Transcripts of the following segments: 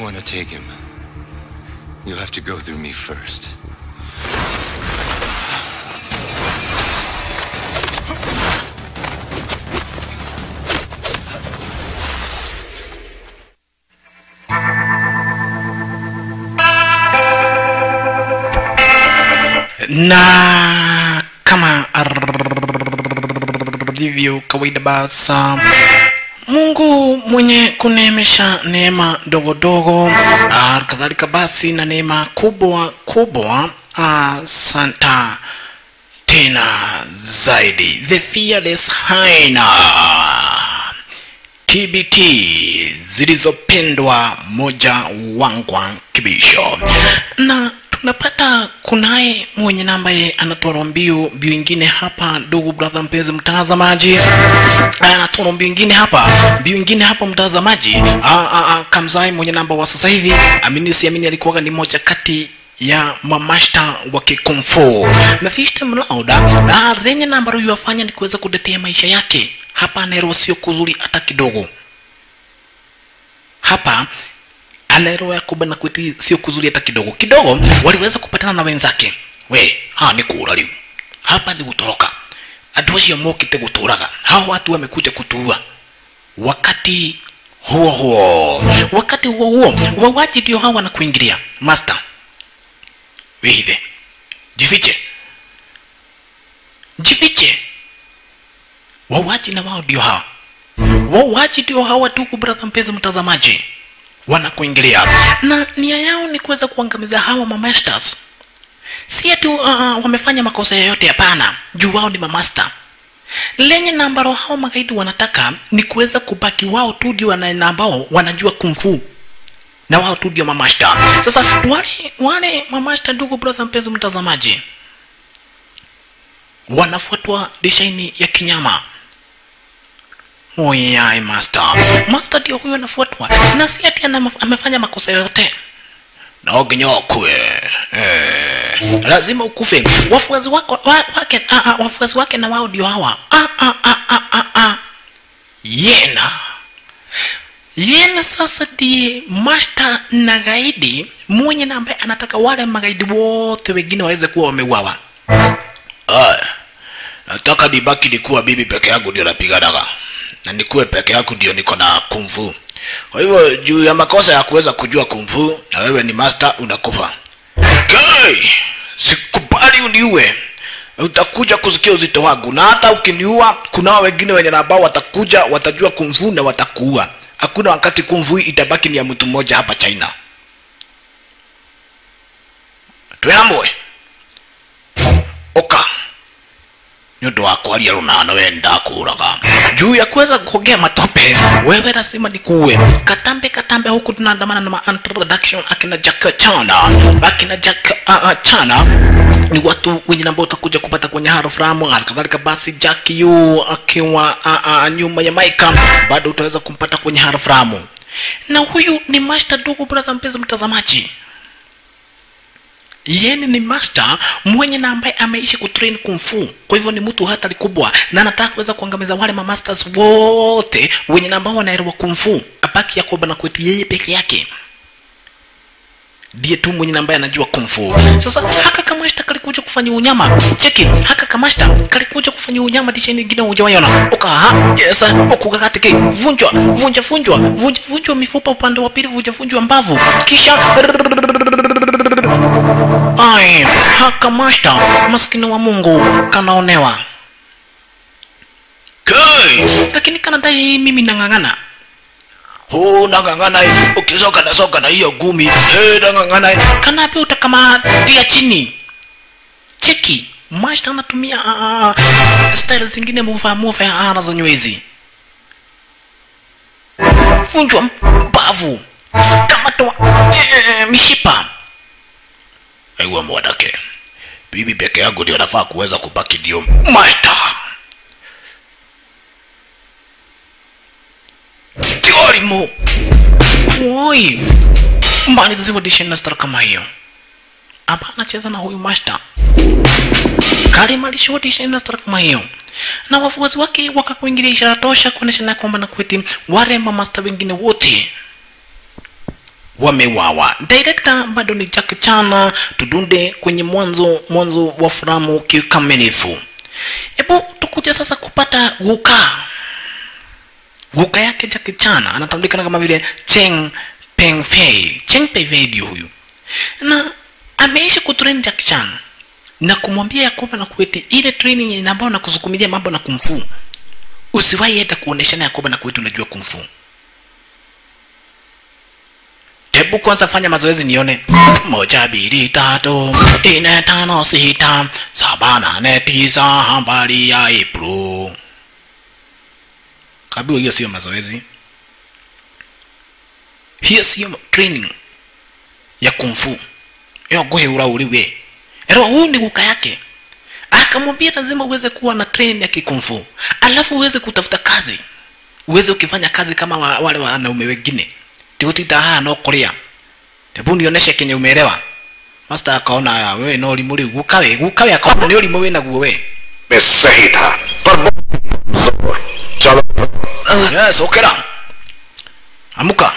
want to take him, you'll have to go through me first. na kama ndivyo kawaida basa mungu mwenye kuneemesha neema dogo dogo ah, kadhalika basi na neema kubwa kubwa asanta tena zaidi the fearless haina tbt zilizopendwa moja wangwa kibisho na tunapata kunaye mwenye namba ye anatoa mbiu mbiu ingine hapa ndugu brother mpenzi mtazamaji anatoa mbiu ingine hapa mbiu ingine hapa mtazamaji Ah, ah, ah, kamzai mwenye namba wa sasa hivi amini siamini alikuwaga ni moja kati ya mamashta wa kikumfu na system lauda na lenye namba huyu afanya ni kuweza kutetea maisha yake hapa anaelewa sio kuzuri hata kidogo hapa anaelewa yakoba na kweti sio kuzuri hata kidogo kidogo waliweza kupatana na wenzake we ha ni kuura riu hapa ni gutoroka andu acio mokite guturaga hao watu wamekuja kutuua wakati huo huo wakati huo huo wauaji ndio hao wanakuingilia master wihithe jifiche jifiche wauaji na wao ndio hawa wauaji ndio hawa tuku brother mpenzi mtazamaji wanakuingilia na nia yao ni kuweza kuangamiza hawa mamasters si ati uh, uh, wamefanya makosa yoyote hapana juu wao ni mamasta lenye na ambalo hao magaidi wanataka ni kuweza kubaki wao tu ndio wana- na ambao wanajua kumfu na wao tu ndio mamasta sasa wale wale mamasta ndugu brother mpenzi mtazamaji wanafuatwa dishaini ya kinyama oyai master master ndio huyo anafuatwa na si ati ana- amefanya makosa yoyote naoginyokwe eh, lazima ukufe wafuazi wako wa, wake a, a, wafuazi wake na wao ndio hawa a, a, a, a, a, a. yena yena sasa ndiye masta na gaidi mwenye na ambaye anataka wale magaidi wote wengine waweze kuwa wameuawa Aya, nataka nibaki nikuwa bibi peke yangu ndio napiganaga na nikuwe peke yangu ndio niko na kumfu kwa hivyo juu ya makosa ya kuweza kujua kumfu na wewe ni master unakufa Kai, sikubali uniue utakuja kusikia uzito wangu na hata ukiniua kunao wengine wenye na ambao watakuja watajua kumfu na watakuua hakuna wakati kumfu hii itabaki ni ya mtu mmoja hapa china twamwe oka nĩ ũndũ wa kwaria rũnano we ndakũraga juu ya kuweza kuongea matope wewe lazima nikuue katambe katambe huku tunaandamana na ma introduction akina jack chana akina jack uh, uh, chana ni watu wenye ambao utakuja kupata kwenye haroframu halikadhalika basi jack yu akiwa uh, uh, nyuma ya maika bado utaweza kumpata kwenye haroframu na huyu ni master ndugu brother mpenzi mtazamaji yeye ni master mwenye na ambaye ameishi kutrain kung fu kwa hivyo ni mtu hatari kubwa na anataka kuweza kuangamiza wale mamasters wote wenye na ambao wanaelewa kung fu abaki yakoba na kweti yeye peke yake ndiye tu mwenye na ambaye anajua kung fu sasa haka kamashta kalikuja kufanya unyama cheki haka kamashta kalikuja kufanya unyama disha nyingine hujawaiona ukaha yes ukukakatike vunjwa vunja vunjwa vunja vunjwa mifupa upande wa pili vunja vunjwa mbavu kisha ai haka mashta maskini wa mungu kanaonewa kai lakini kanadai mimi nang'ang'ana huu nang'ang'ana ukisoka nasoka na hiyo gumi hey, nang'ang'ana kanape utakamatia chini cheki mashta anatumia uh, style zingine mufa mufa ya ara za nywezi vunjwa mbavu kamatoa eh, mishipa aiwa mwanake bibi peke yangu ndio nafaa kuweza kubaki ndio mashta tiorimo oi mbani ziziwadisha na star kama hiyo hapa anacheza na huyu mashta kalimalishuwadisha na star kama hiyo na wafuasi wake wakakuingilia ishara tosha kuonyesha na kwamba na kweti wale mamasta wengine wote wamewawa director bado ni Jackie Chan tudunde kwenye mwanzo mwanzo wa filamu kikamilifu hebu tukuja sasa kupata guka guka yake Jackie Chan anatambulikana kama vile Cheng Peng Fei Cheng Peng Fei ndio huyu na ameishi kutrain Jackie Chan na kumwambia ya kwamba na kueti ile training ambayo nakusukumilia mambo na kumfu usiwahi enda kuoneshana ya kwamba na kueti unajua kumfu hebu kwanza fanya mazoezi nione moja mbili tatu nne tano sita saba nane tisa habari ya April kabiwa hiyo sio mazoezi hiyo sio training ya kumfu yo guheura uri we ero huyu ni guka yake akamwambia lazima uweze kuwa na training ya kikumfu alafu uweze kutafuta kazi uweze ukifanya kazi kama wa, wale wanaume wengine tigutita haha no kuria tebu nioneshe kenye umeelewa master akaona "Aya, wewe no limu riu guka we guka we akaona ni ulimu winaguo we में सही था पर वो- चलो yes okera amuka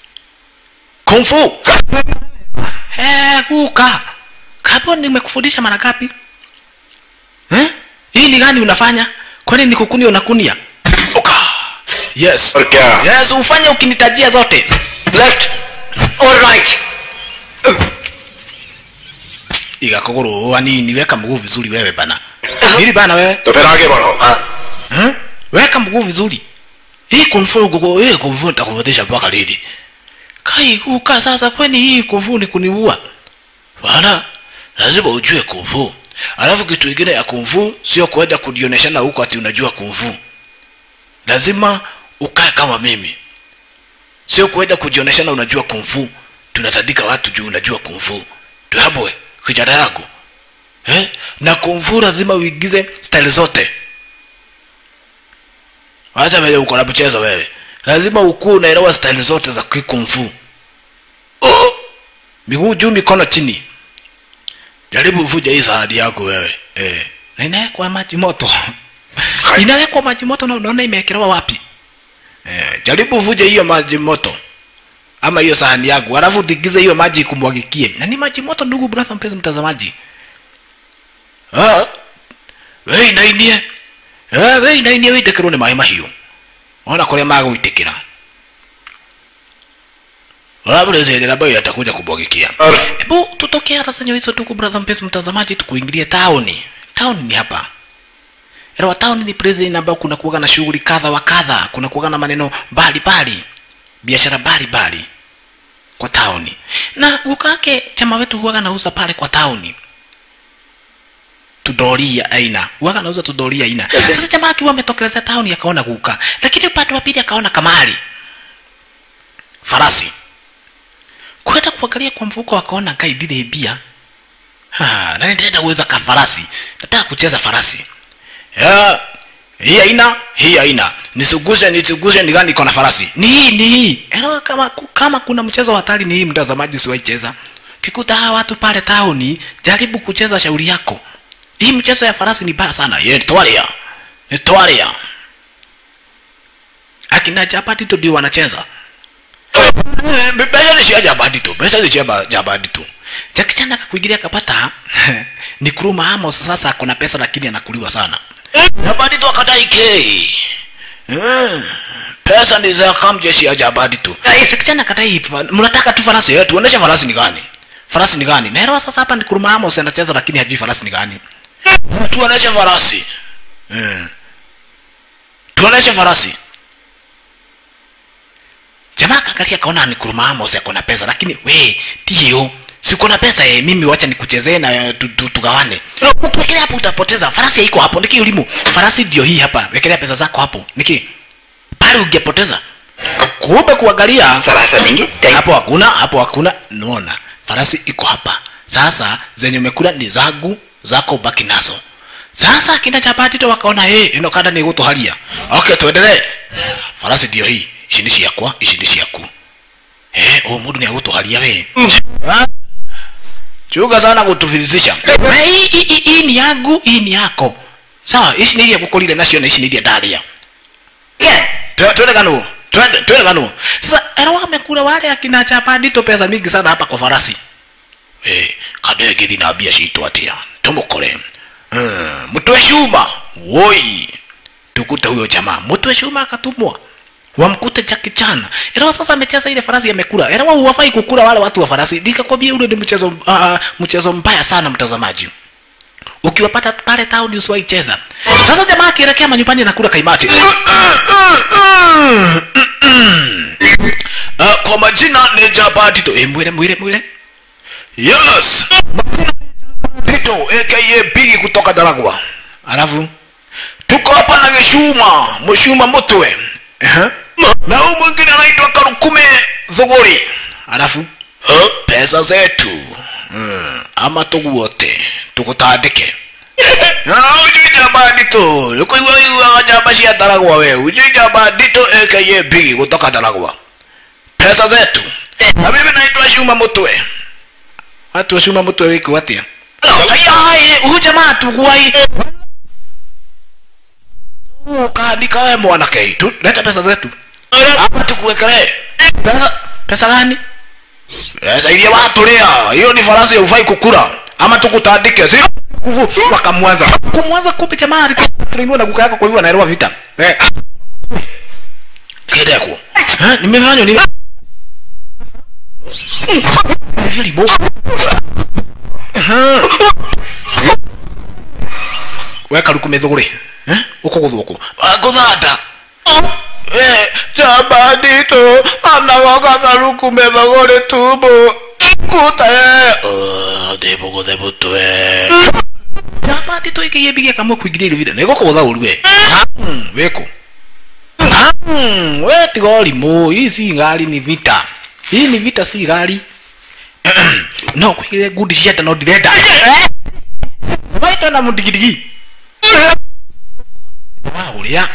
kumfu eh guka kapo nimekufundisha mara ngapi eh hii ni gani unafanya kwani ni kukunia unakunia oka yes और क्या yes ufanye ukinitajia zote left और right iga kuguru wanini weka mguu vizuri wewe bana nili bana wewe तो फिर आगे बढ़ो eh? weka mguu vizuri hii kumfu gugu hii kumfu nitakufundisha mpaka lini kai kuka sasa kwani hii kumfu ni kuniua bana lazima ujue kumfu alafu kitu kingine ya kumfu sio kuenda kujioneshana huko ati unajua kumfu lazima ukae kama mimi sio kuenda kujioneshana unajua kumfu tunatandika watu juu unajua kumfu tuhabwe kijana yako eh? na kumfu lazima uigize style zote hata vile uko na mchezo wewe lazima ukuwe unaelewa style zote za kikumfu miguu juu mikono chini jaribu uvuje hii sahadi yako wewe eh. na inawekwa maji moto inawekwa maji moto na unaona imewekelewa wapi eh, jaribu uvuje hiyo maji moto ama hiyo sahani yako alafu tigize hiyo maji ikumwagikie na ni maji moto ndugu brother mpenzi mtazamaji ah we inainie eh we inainie witekero ni maĩ mahiũ ona kũrĩa magũitĩkĩra ũrabũrĩcĩrĩra mbao atakuja kubwagikia और hebu tutokea hata senyo hizo tuku brother mpenzi mtazamaji tukuingilie tauni tauni ni hapa Elewa tauni ni place ambayo kuna kuwaga na shughuli kadha wa kadha kuna kuwaga na maneno mbalimbali biashara mbalimbali kwa tauni na ukake chama wetu huwaga nauza pale kwa tauni tudoria aina huwaga nauza tudoria aina sasa jamaa akiwa ametokelezea tauni akaona guka lakini upande wa pili akaona kamari farasi kwenda kuangalia kwa mfuko akaona kai ndire bia Ha, na nitaenda kuweza ka farasi nataka kucheza farasi ya hii aina hii aina nisugushe nisugushe ni gani iko na farasi ni hii ni hii Elewa kama kama kuna mchezo wa hatari ni hii mtazamaji usiwaicheza kikuta hawa watu pale tauni jaribu kucheza shauri yako hii mchezo ya farasi ni baya sana ye twaria ni twaria akina chapati tu ndio wanacheza Eh, pesa ni cia jabadi tu pesa ni cia ba- jabadi tu jakichana akakuingilia akapata ni kuruma amos sasa akona pesa lakini anakuliwa sana jabadi tu akadai ke Eh, pesa ni za kamjeshi ya jabadi tu jakichana akadai mnataka tu farasi eh, tuoneshe farasi ni gani farasi ni gani naelewa sasa hapa ni kuruma amos anacheza lakini hajui farasi ni gani tuoneshe farasi eh. tuoneshe farasi jamaa kaangalia akaona ni kuruma amos ako na pesa lakini we tio siko na pesa eh, mimi wacha nikuchezee na eh, tu- tu- tugawane ukiwekelea hapo utapoteza farasi haiko hapo niki ulimu farasi ndio hii hapa wekelea pesa zako hapo niki pale ungepoteza kumbe kuangalia सराहता देंगे hapo hakuna hapo hakuna naona farasi iko hapa sasa zenye umekula ni zangu zako baki nazo sasa akina chapati to wakaona hey, ino kada ni gutuharia okay tuendelee farasi ndio hii ici ni ciakwa ici ni ciaku eh o mundu ni agutuharia we chuga sana gutufirisisha Na hii hii- hii- hii ni yangu hii ni yako sawa ici ni iria gukurire nacio na ici ni iria ndaria क्या twende kanu twende twende kanu sasa era wamekula wale akina chapandito pesa mingi sana hapa kwa farasi eh kadege thina mbia citũ atia tumũkore Hmm, mtwe shuma woi tukute huyo jamaa mtwe shuma akatumwa wamkute Jackie Chan elewa sasa amecheza ile farasi amekula elewa huwafai kukula wale watu wa farasi nikakwambia ule ni mchezo uh, mchezo mbaya sana mtazamaji ukiwapata pale town usiwahi cheza sasa jamaa akielekea manyumbani anakula kaimati uh, kwa majina ni Jabadito eh mwire mwire mwire yes Pito aka Bigi kutoka Daragwa. Alafu tuko hapa na Gishuma, Mshuma Mutwe. Eh? Na huyu mwingine anaitwa Karukume Thuguri. Alafu pesa zetu mm, ama tuguote tukutandike na ujui jabadito yuko iwa iwa jaba cia Daragwa we ujui jabadito aka Bigi kutoka Daragwa. Pesa zetu na mimi naitwa Shuma Mutwe. Watu wa Shuma Mutwe wiko atia? Ayai, huyu jamaa tuguai. Ukaandika wewe mwanake, tu leta pesa zetu. Hapa tukuwekelee. Pesa pesa gani? Pesa ile watu lea. Hiyo ni farasi ya ufai kukula. Ama tukutandike. Sio kuvu wakamwanza. Kumwanza kupi jamaa alikuwa trainiwa na kuka yako kwa hivyo anaelewa vita. Eh. Kideko. Eh, nimefanya nini? Hili bo. weka rukume thuguri eh uko guthuku guthanda eh jabadito anagoka karukume thuguri tubo kuta eh debu guthebu twe jabadito ikiye bigia kamwe kuingiria ile video nego kugutha uru we weko we tiga ũrimũ hii si ngari ni vita hii ni vita si ngari no kwigire ngundi cia nda no ndirenda waita na mũndigirigi wa ũrĩa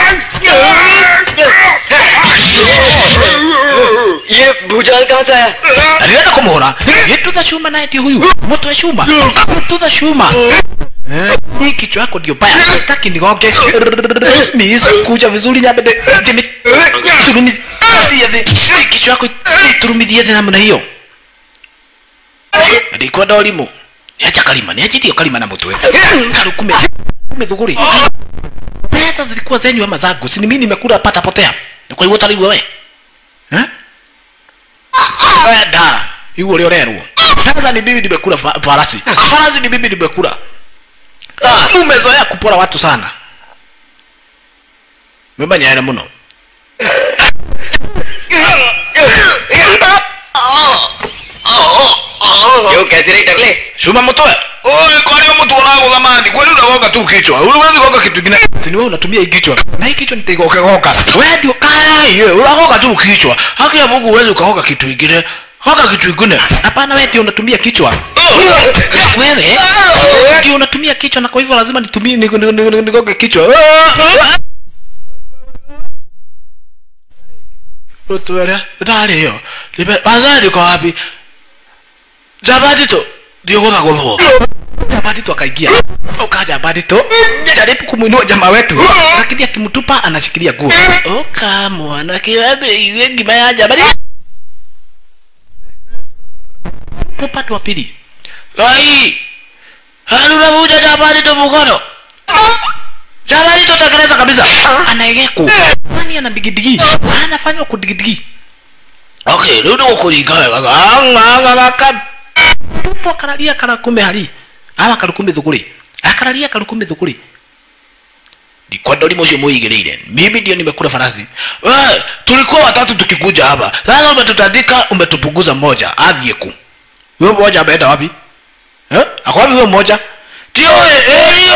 ये भूचाल कहाँ से आया alienda kumuhora gĩtutha cuma naye ti huyu mũtwe cuma gĩtutha cuma Eh, hii kichwa yako ndio baya sitaki nigonge miisa kuja vizuri nyambe ndimi turumithie thĩ Hii kichwa yako iturumithie thĩ namna hiyo ndikwenda ũrimũ nĩacha kalima nĩanjitie kalima na mũtwe karukume kume thuguri pesa zilikuwa zenyu ama zangu si ni mimi nimekula pata potea kwa hivyo utarigwa we eh wenda iguo ũrĩa ũrerwo pesa ni mimi nimekula fa- farasi farasi ni mimi nimekula umezoea kupora watu sana memanyere muno क्यों कैसे रही टकले shuma mutwe oye kwani mtu unao zamani kwani unagoga tu kichwa uwezi goga kitu kingine si ni wewe unatumia hii kichwa na hii kichwa nitaigoka goka wewe ndio kai wewe unagoga tu kichwa haki ya Mungu uwezi ukagoga kitu kingine goga kitu kingine hapana wewe ndio unatumia kichwa wewe ndio unatumia kichwa na kwa hivyo lazima nitumie ni- ni- ni- ni- nigoge kichwa Utwele, ndari hiyo. Libe, wazari kwa wapi? Jabadito ndio gutha guthwo. Jabadito akaingia. Uka Jabadito jaribu kumuinua jamaa wetu, lakini akimtupa anashikilia nguo. Oka mwana kiwabe iwe ngima ya Jabadito. Upande wa pili. Gai. Halu unavuja Jabadito mkono. Jabadito tekeleza kabisa. Anaegeko. Nani ana digidigi? Anafanywa kudigidigi. Okay, rĩu nĩ gũkũringa wega gang'ang'aka tupo kararia karakume hari ama karukume thuguri akararia karukume thuguri ndikwenda ũrimũ ũcio mũigĩrĩire mimi ndio nimekula farasi we tulikuwa watatu tukikuja hapa sasa umetutandika umetupunguza mmoja athiĩ ku huyo mmoja ameenda wapi eh? ako wapi huyo mmoja tio elio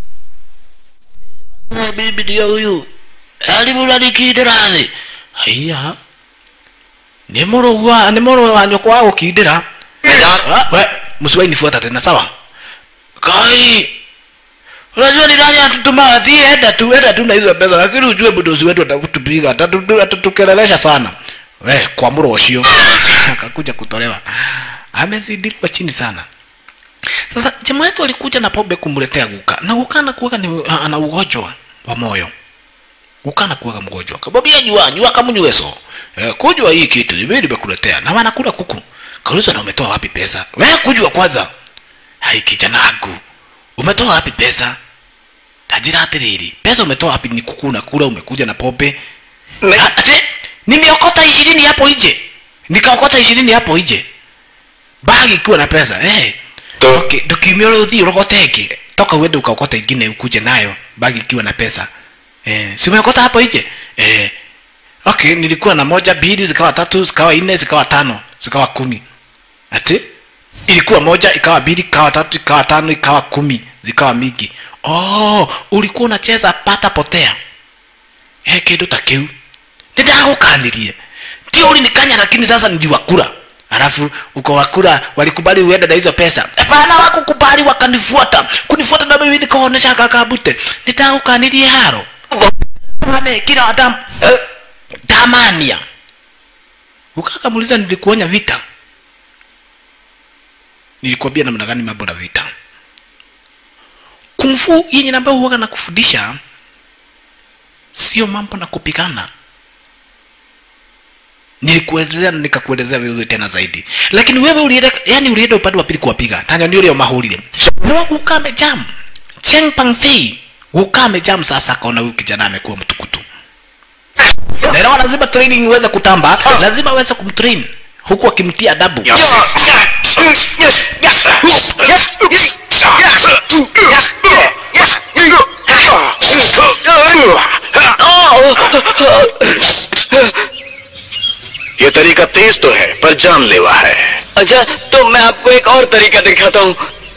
bibi ndio huyu alimũranikindĩra thĩ haiya nĩ mũrũgwa nĩ mũrũ wa nyũkwa wa gũkindĩra Ah, we msiwahi nifuata tena sawa kai unajua ni nani atutuma si enda tu enda tu na hizo pesa lakini ujue budozi wetu atakutupiga atatu- atatukelelesha sana we kwa muro ucio akakuja kutolewa amezidiliwa chini sana sasa jamaa wetu alikuja na pombe kumletea guka na guka anakuwa ni ana ugonjwa wa moyo ukana kuwaga mgonjwa kabobia nyua nyua kamunyweso eh, kujua hii kitu mimi nimekuletea na wanakula kuku kauliza na umetoa wapi pesa wewe kujua kwanza hai kijana wangu umetoa wapi pesa tajira atiriri pesa umetoa wapi ni kuku unakula umekuja na pombe नहीं Ah, ati nimeokota ishirini hapo nje nikaokota ishirini hapo nje bagi ikiwa na pesa eh. तो okay, ndukimia ule uthii urogote ĩngĩ toka uende ukaokota ingine ukuje nayo bagi ikiwa na pesa eh, si umeokota hapo nje eh, okay nilikuwa na moja mbili zikawa tatu zikawa nne zikawa tano zikawa kumi ati ilikuwa moja ikawa mbili ikawa tatu ikawa tano ikawa kumi zikawa mingi oh, ulikuwa unacheza pata potea he kindu ta kiu nindagukanirie ndio ulinikanya lakini sasa niliwakura alafu uko wakura walikubali uende na hizo pesa hapana wakukubali wakanifuata kunifuata na mimi nikaonesha kakabute nitagukanirie haro ane kila adam damania ukakamuliza nilikuonya vita nilikwambia namna gani mambo na vita kumfu yenye ambayo huwaga na kufundisha sio mambo na kupigana nilikuelezea na nikakuelezea vizuri tena zaidi lakini wewe ulienda yani ulienda upande wa pili kuwapiga tanya ndio leo mahulile ndio ukame jam cheng pang fei ukame jam sasa kaona huyu kijana amekuwa mtukutu na inawa lazima training iweze kutamba lazima aweze kumtrain huku akimtia adabu ये तरीका तेज तो है पर जानलेवा है अच्छा तो मैं आपको एक और तरीका दिखाता हूँ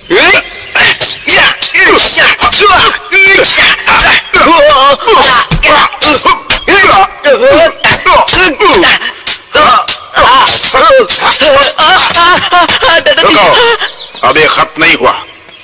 रुको अब ये खत्म नहीं हुआ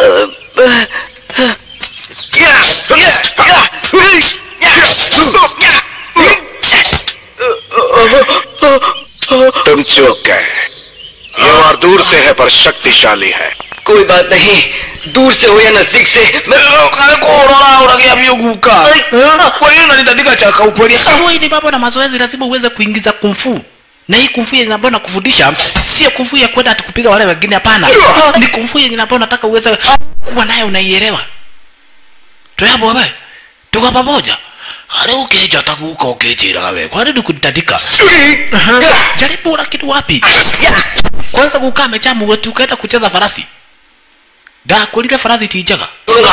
तुम चूक गए ये वार दूर से है पर शक्तिशाली है कोई बात नहीं दूर से हो या नजदीक से मैं kalikuorora uragia vyuguka kwa hiyo nanitandika chaka upoli hii ni mambo na mazoezi lazima uweze kuingiza kumfu na hii kumfu yenye ambayo nakufundisha sio kumfu ya kwenda ati kupiga wale wengine hapana ni kumfu yenye ambayo nataka uweze kuwa nayo unaielewa tuyabo wewe tuko pamoja hali ukija takuka ukijiraga wewe kwani nikunitandika jaribu lakini wapi kwanza kukaa mechamu wetu ukaenda kucheza farasi ndakwĩrire barathi ti njega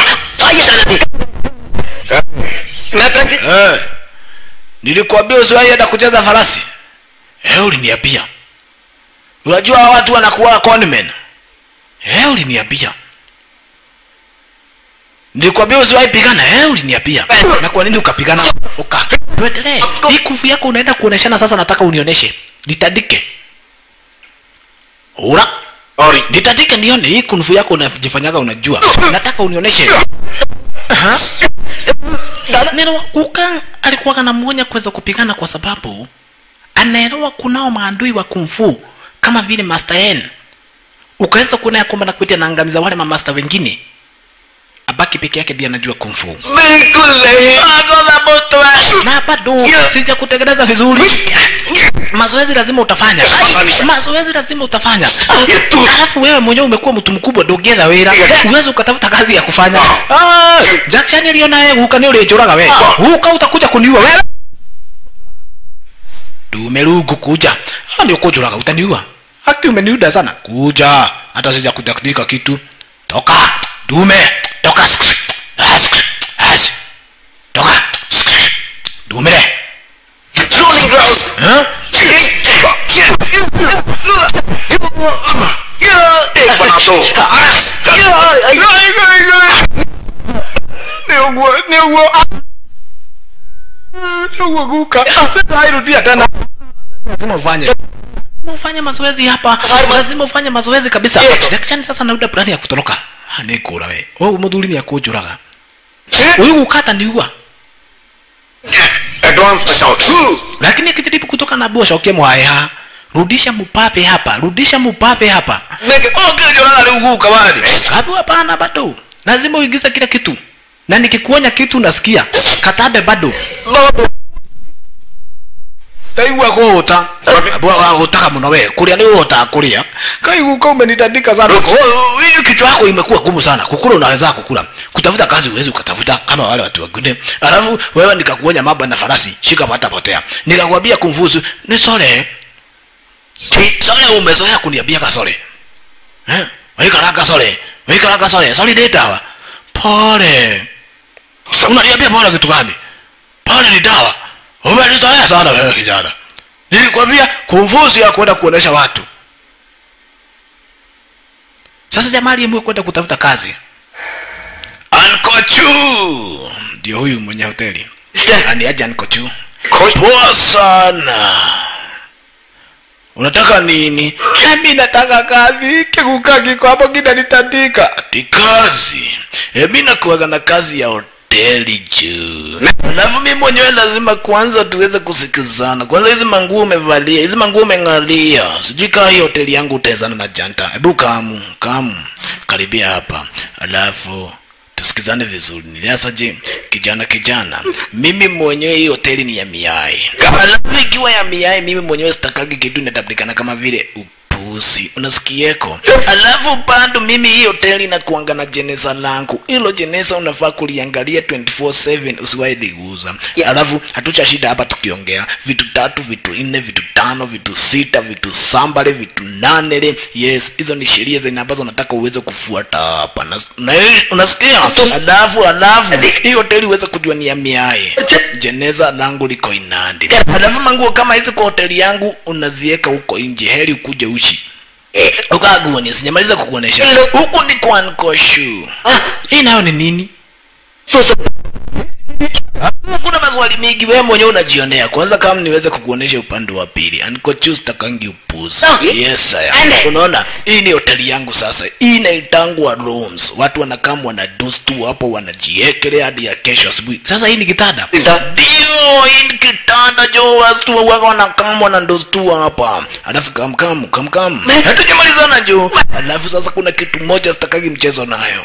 मैं practice Eh, nilikwambia usiwaienda kucheza farasi eh, uliniambia unajua hawa watu wanakuwa conmen eh, uliniambia nilikwambia usiwahi pigana eh, uliniambia na kwa nini ukapigana uka tuendelee hii kufu yako unaenda kuoneshana sasa nataka unioneshe nitandike ura और ये- nitandike nione hii kunfu yako unajifanyaga unajua nataka unioneshe Aha. Neno Kuka alikuwa anamwonya kuweza kupigana kwa sababu anaelewa kunao maadui wa kumfu kama vile Master N. Ukaweza kuona ya kwamba nakuita naangamiza wale mamaster wengine, abaki peke yake ndiye anajua kumfu. बिल्कुल नहीं Na bado sija kutengeneza vizuri. Mazoezi lazima utafanya, mazoezi lazima utafanya. Alafu wewe mwenyewe umekuwa mtu mkubwa, ndũngĩetha wĩra, uweze ukatafuta kazi ya kufanya. Ah, Jackson aliona yeye guka nĩ ũrĩnjũraga we, guka utakuja kuniua wewe. Dume rungu kuja, ah, nĩ ũkũnjũraga utaniua. Haki umeniuda sana, kuja, hata sija kudakdika kitu. Toka dume, toka As, as. toka dume Rolling ground. Huh? एक बना दो Nĩũguo, nĩũguo. Nĩũguo guka. Sitairudia tena. Lazima ufanye. Lazima ufanye mazoezi hapa. Lazima ufanye mazoezi kabisa. Jackson sasa nauda plani ya kutoroka. Ah, Nĩngũra we. Ũyũ mũthuri nĩakũnjũraga. Ũyũ guka ataniua. Advance बचाओ Lakini akijaribu kutoka na bua shokie mwaeha. Rudisha mupape hapa. Rudisha mupape hapa. मैं Okay, jona na uguka bali. Hapo hapana bado. Lazima uingize kila kitu. na nikikuonya kitu unasikia katabe bado ndaigua kuhuta wahutaga muno we kuria ni uhotaga kuria kaiguka umenitandika sana Oh, hii kichwa yako imekuwa gumu sana kukula unaweza kukula kutafuta kazi uwezi ukatafuta kama wale watu wengine alafu wewe nikakuonya mambo na farasi shika pata potea nikakwambia kumfuzu ni sore sore umezoea kuniambia kasore eh waikaranga sore waikaranga sore sore ni dawa pole unaniambia pole kitu gani pole ni dawa umenizoea sana wewe kijana nilikwambia kumfuzi ya kwenda kuonesha watu sasa jamaa aliyemua kwenda kutafuta kazi ankochu ndio huyu mwenye hoteli aniaje ankochu poa sana unataka nini mi nataka kazi kikuka kiko hapo kinanitandika ati kazi e, mi nakuaga na kazi ya hoteli juu alafu mi mwenyewe lazima kwanza tuweze kusikizana kwanza hizi manguo umevalia hizi manguo umeng'alia sijui kaa hii hoteli yangu utaezana na janta hebu kamu kamu karibia hapa alafu tusikizane vizuri niasaje kijana kijana mimi mwenyewe hii hoteli ni ya miai alafu ikiwa ya miai mimi mwenyewe sitakagi kitu inatablikana kama vile upusi unasikieko alafu bado mimi hii hoteli inakuanga na jeneza langu hilo jeneza unafaa kuliangalia 24/7 usiwahi liguza alafu hatucha shida hapa tukiongea vitu tatu vitu nne vitu tano vitu sita vitu sambale vitu nanele yes hizo ni sheria zenye ambazo nataka uweze kufuata hapa Nas- na hii- unasikia alafu alafu hii hoteli uweze kujua ni ya miae jeneza langu liko inandi alafu manguo kama hizi kwa hoteli yangu unaziweka huko nje heri ukuje ushi ukaguoni sijamaliza kukuonesha huku ni kwa nkoshu hii nayo ni nini kuna maswali mingi wewe mwenyewe unajionea kwanza kama niweze kukuonesha upande wa pili ankochus takangi upuzi yes saya unaona hii ni hoteli yangu sasa hii inaitangwa rooms watu wanakam wanados tu hapo wanajiekelea hadi ya kesho asubuhi sasa hii ni kitanda ndio hii ni kitanda jo watu wako wanakam wanados tu hapa alafu kamkam kamkam hatujamalizana jo alafu sasa kuna kitu moja sitakagi mchezo nayo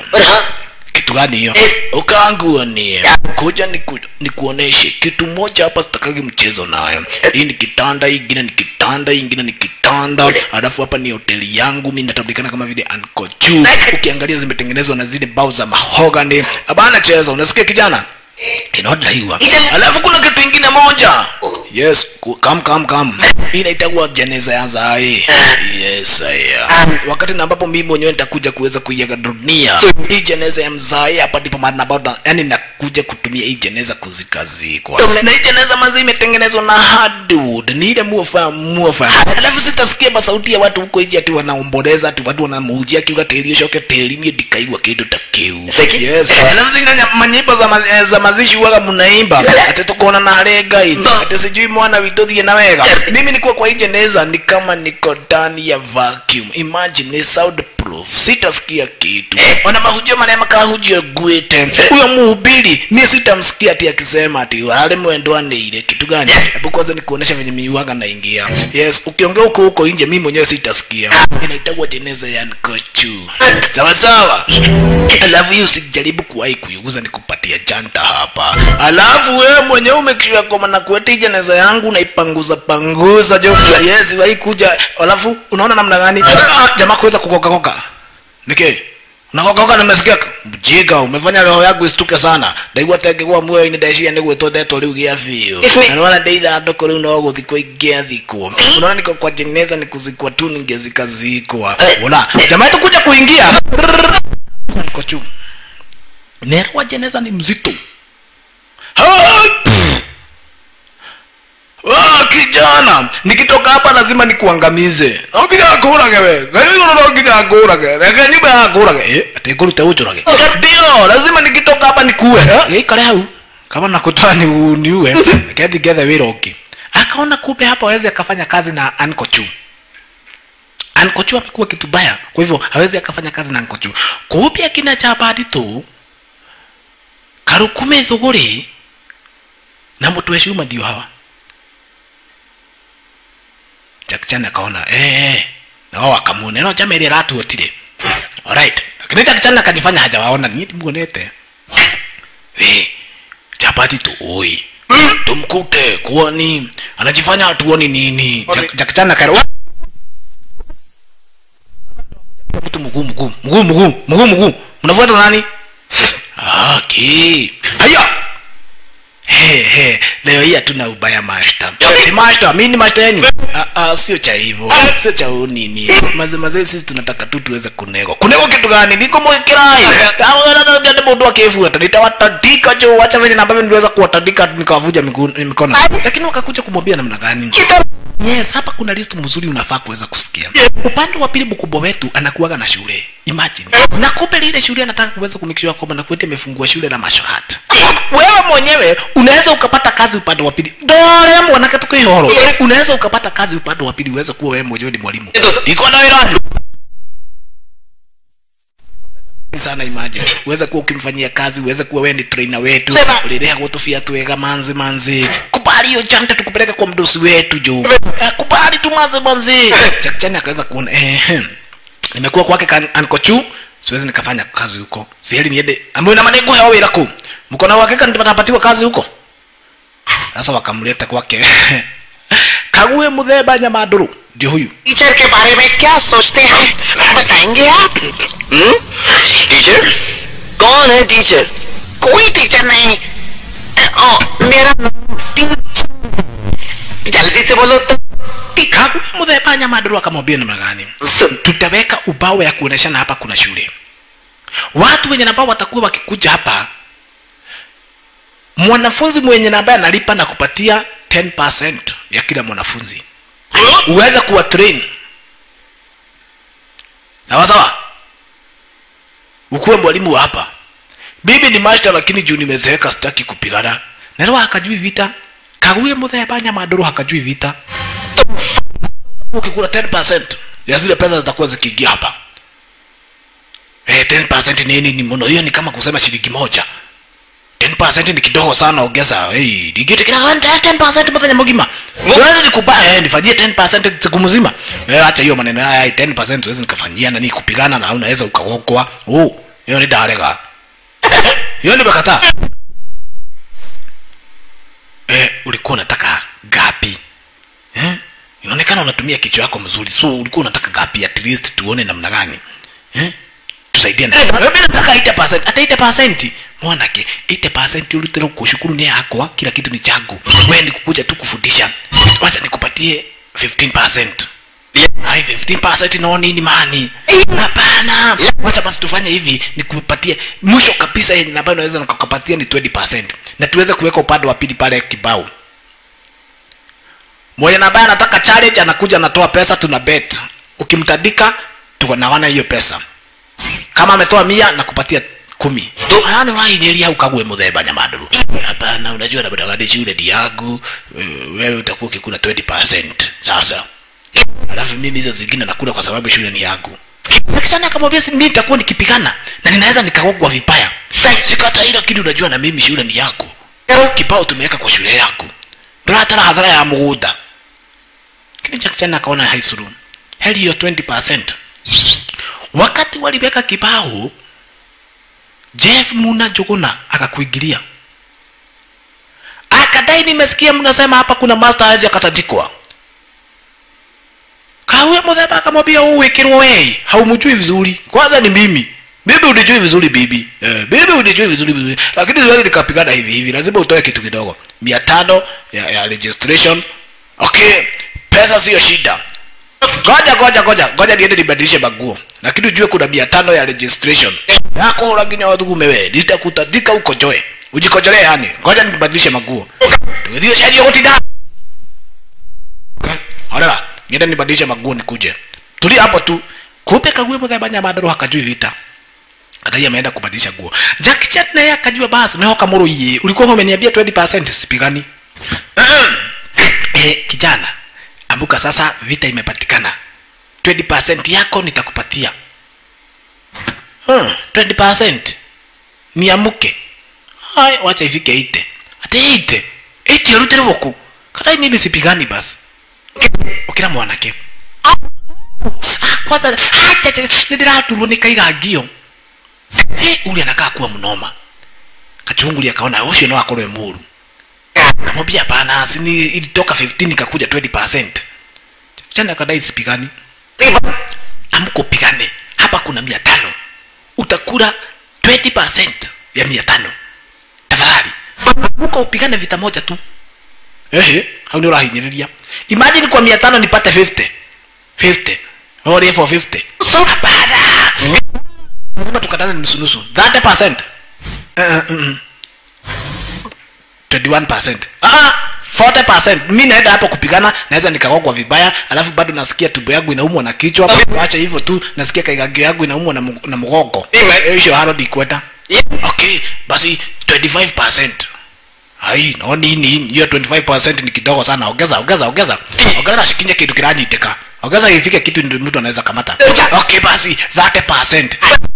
kitu gani hiyo ukaanguanie kuja niku, nikuoneshe kitu moja hapa sitakagi mchezo nayo hii ni kitanda hii ingine ni kitanda hii ingine ni kitanda alafu hapa ni hoteli yangu mi natambulikana kama vile ankochu ukiangalia zimetengenezwa na zile bao za mahogani abana cheza unasikia kijana inaodaiwa alafu kuna kitu ingine moja yes ku- kam kam kam hii inaitagwa jeneza ya zae yes aya wakati na ambapo mimi mwenyewe nitakuja kuweza kuiaga dunia hii jeneza ya mzae hapa ndipo mahali na ambapo yani nakuja kutumia hii jeneza kuzikazikwa na hii jeneza mazi imetengenezwa na hardwood ni ile muofa muofa alafu sitasikia basauti ya watu huko nje ati wanaomboleza ati watu wanamuujia kiuga tĩri ũcoke tĩri-inĩ ndikaigua kĩndũ ta kĩu yes alafu zina nya- manyimbo za, ma, eh, za mazishi waga mnaimba ati tukuona na harĩ ngai ati sijui mwana witũ thiĩ na wega mimi nikuwa kwa hii jeneza ni kama niko ndani ya vacuum imagine ni soundproof sitasikia kitu ona mahujio marĩa makahujio nguĩte huyo muhubiri mie sitamsikia ati akisema ati wale mwendwanĩire kitu gani hebu kwanza nikuonesha venye miuaga naingia yes ukiongea huko huko nje mimi mwenyewe sitasikia inaitagwa jeneza ya nkochu sawa sawa alafu hiyo usijaribu kuwahi kuiuza nikupatia janta hapa alafu wewe mwenyewe umekishia koma na kueti jeneza yangu naipanguza panguza jo yes wahi kuja alafu unaona namna gani ah, jamaa kuweza kukokakoka nike unakokakoka nimesikia mjinga umefanya roho yangu istuke sana ndaigua tengĩgwa muoyo-inĩ ndeciria nĩ gwĩtwo ndetwo rĩu gĩa biũ na nĩwona ndeithandũkũ rĩu no gũthikwo ingĩathikwo unaona niko kwa jeneza ni kuzikwa tu ningezikazikwa ona jamaa yetu kuja kuingia kochu nerwa jeneza ni mzito Hai, pff. Ah, kijana nikitoka hapa lazima nikuangamize nonginya ngũrage we gaigũrũ no nginya ngũrage reke nyumba ya ngũrage Eh, ati ngũrute ũnjũrage ndio lazima nikitoka hapa nikue Eh, gĩikare hau kama nakutoa ni niue reke ndigethe wĩra ũngĩ akaona kumbe hapa awezi akafanya kazi na ankochu ankochu amekuwa kitu baya kwa hivyo hawezi akafanya kazi na ankochu kumbe akina cha badi tu karukume thuguri na mũtu weciuma ndio hawa Jack Chan akaona eh eh na wao wakamwona no jamaa ile ratu otire alright lakini Jack Chan akajifanya hajawaona ni muonete we chapati tuoi tumkute kuoni anajifanya hatuoni nini Jak- jakchana karo mtu mguu mguu mguu mguu mguu mguu mnafuata nani aki haya He, he, leo hii hatuna ubaya mashta ni mashta mi ni mashta yenyu Ah, ah, sio cha hivyo sio cha unini maze maze sisi tunataka tu tuweze kunego kunego kitu gani niko mwekirai mundu akifuata nitawatandika jo wacha venye na ambavyo niliweza kuwatandika nikawavuja miguu- mikono lakini wakakuja kumwambia namna gani yes hapa kuna list mzuri unafaa kuweza kusikia upande wa pili mkubwa wetu anakuaga na shule imagine na kumbe lile shule anataka kuweza kumikishwa kwamba nakuete amefungua shule na mashohat wewe mwenyewe unaweza ukapata kazi upande wa pili dore mwanake tukihoro unaweza ukapata kazi upande wa pili uweze kuwa wewe mwenyewe ni mwalimu iko na irani sana imagine uweze kuwa ukimfanyia kazi uweze kuwa wewe ni trainer wetu ulirea gutufia twega manzi manzi kubali hiyo jante tukupeleke kwa mdosi wetu juu eh, kubali tu manzi manzi chakchani akaweza kuona eh, nimekuwa kwake kan- ankochu siwezi nikafanya kazi huko siheli niende ambayo na manengo yao wira ku mko na uhakika nitapatiwa kazi huko sasa wakamleta kwake kague muthemba nyamaduru ndio huyu teacher के बारे में क्या सोचते हैं बताएंगे आप हम्म? टीचर कौन है टीचर कोई टीचर नहीं ओ, मेरा नाम टीचर जल्दी से बोलो तो kague muthemba nyamaduru akamwambia namna gani tutaweka ubao ya kuoneshana hapa kuna shule watu wenye ambao watakuwa wakikuja hapa mwanafunzi mwenye na ambaye analipa na kupatia 10% ya kila mwanafunzi uweze kuwa train sawa sawa ukuwe mwalimu wa hapa bibi ni master lakini juu nimezeeka sitaki kupigana nero hakajui vita kaguye muthemba nyamaduru hakajui vita ukikula 10% ya zile pesa zitakuwa zikiingia hapa eh 10% nini ni mno hiyo ni kama kusema shilingi moja 10% ni kidogo sana ongeza hey digite kila 10% mfanya mgima wewe nikupa eh nifanyie 10% siku mzima eh acha hiyo maneno haya 10% siwezi nikafanyia na ni kupigana na unaweza ukaokwa oh hiyo ni dalega hiyo ni bakataa eh ulikuwa unataka gapi eh inaonekana unatumia kichwa yako mzuri so ulikuwa unataka gapi at least tuone namna gani eh tusaidiane mimi nataka 8% hata 8% mwanake 8% ulitero kushukuru ni yako kila kitu ni changu wewe ni kukuja tu kufundisha wacha nikupatie 15% Hai 15% no nini mani? Hapana. Wacha basi tufanye hivi nikupatie mwisho kabisa yenye ambayo naweza nikakupatia ni 20% na tuweze kuweka upande wa pili pale kibao. Mwenye na ambaye anataka challenge anakuja anatoa pesa tuna bet. Ukimtandika tunagawana hiyo pesa. Kama ametoa mia na kupatia kumi yani urainyeria ukague muthemba nyamaduru hapana unajua nabadagadi shule ni yangu eh, wewe utakuwa ukikula 20% sasa alafu mimi hizo zingine nakula kwa sababu shule ni yangu akisana akamwambia si mimi nitakuwa nikipigana na ninaweza nikagogwa vibaya sikata ila kitu unajua na mimi shule ni yako kibao tumeweka kwa shule yako ndratara hadhara ya mugunda kini cha kichana akaona haisuru heli hiyo 20% wakati waliweka kibao jeff muna jogona akakuingilia akadai nimesikia mnasema hapa kuna master hawezi akatandikwa kawe muthemba akamwambia uwikirwo wei haumjui vizuri kwanza ni mimi bibi unijui vizuri bibi eh, bibi unijui vizuri vizuri lakini siwezi nikapigana hivi hivi lazima utoe kitu kidogo mia tano ya, ya registration okay pesa siyo shida ngoja ngoja ngoja ngoja niende nibadilishe maguo lakini ujue kuna mia tano ya registration yako uraginya wathugume we nitakutandika huko joe ujikojolee yani ngoja nibadilishe maguo tugithie sheria gutinda orera niende nibadilishe maguo nikuje tuli hapo tu kumbe kague muthemba nyamandaru hakajui vita kadai ameenda kubadilisha nguo Jackie Chan naye akajua basi mehoka moro iye ulikuwa umeniambia 20% sipigani eh, kijana ambuka sasa vita imepatikana 20% yako nitakupatia hmm, 20% niamuke ai wacha ifike ite ati ite ite rutere woku kadai mimi sipigani basi ukira mwanake Ah, kwanza acha nindiraturwo ni kaigangio Eh, ule anakaa kuwa mnoma kachunguli akaona ucio no akorwe muru kamwambia hapana sini ilitoka 15 ikakuja 20 chana akadai sipigani amkupigane hapa kuna mia tano utakula 20 ya mia tano tafadhali uka upigane vita moja tu ehe hau nä å rahinyä imagine kwa mia tano nipate 50 50 orie for 50 hapana lazima tukatane nusunusu 30 percent uh, uh, 21 percent ah 40 percent mi naenda hapo kupigana naweza nikagogwa vibaya alafu bado nasikia tumbo yangu inaumwa na kichwa acha hivyo tu nasikia kaigagio yangu inaumwa na, mg- na mgongo Ime- hiyo haro dikweta okay basi 25 percent ai no nini hiyo 25% ni kidogo sana ongeza ongeza ongeza ongeza shikinye kitu kiranyiteka ongeza ifike kitu ndio mtu anaweza kamata okay basi 30%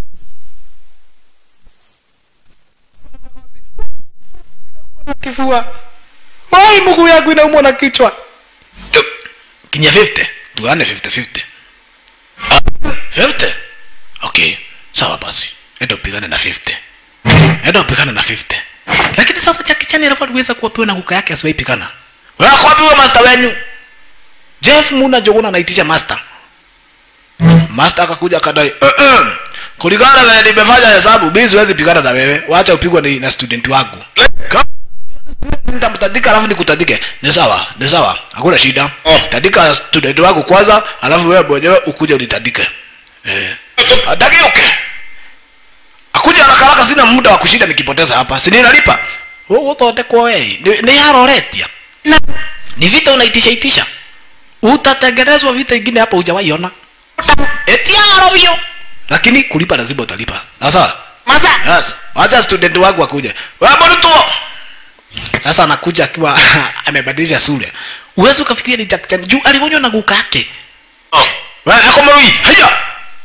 kifua wai mguu yangu inaumwa na kichwa kinya 50 tuane 50 50 Ah, 50 okay sawa basi enda upigane na 50 enda upigane na 50 lakini sasa chakichani alikuwa aliweza kuwapiwa na kuka yake asiwaipigana wewe kuwapiwa master wenyu jeff muna joguna anaitisha master master akakuja akadai eh, eh, kulingana na vile nimefanya hesabu mimi siwezi pigana na wewe wacha upigwe na, na student wangu Ka- nitamtandika alafu nikutandike ni sawa ni sawa hakuna shida Oh. tandika student wangu kwanza alafu wewe mwenyewe ukuje unitandike eh. adagiuke akuja haraka haraka sina muda wa kushinda nikipoteza hapa si ninalipa uguthondekwo wei Ni- ni yaroretia ni vita unaitisha itisha utatengenezwa vita ingine hapa hujawaiona etiaro vyo lakini kulipa lazima utalipa sasa yes wacha student wangu akuja wewe mtu sasa anakuja akiwa amebadilisha sura uwezi ukafikiria ni Jack Chan juu aligonywa na guka yake wewe ako marui haya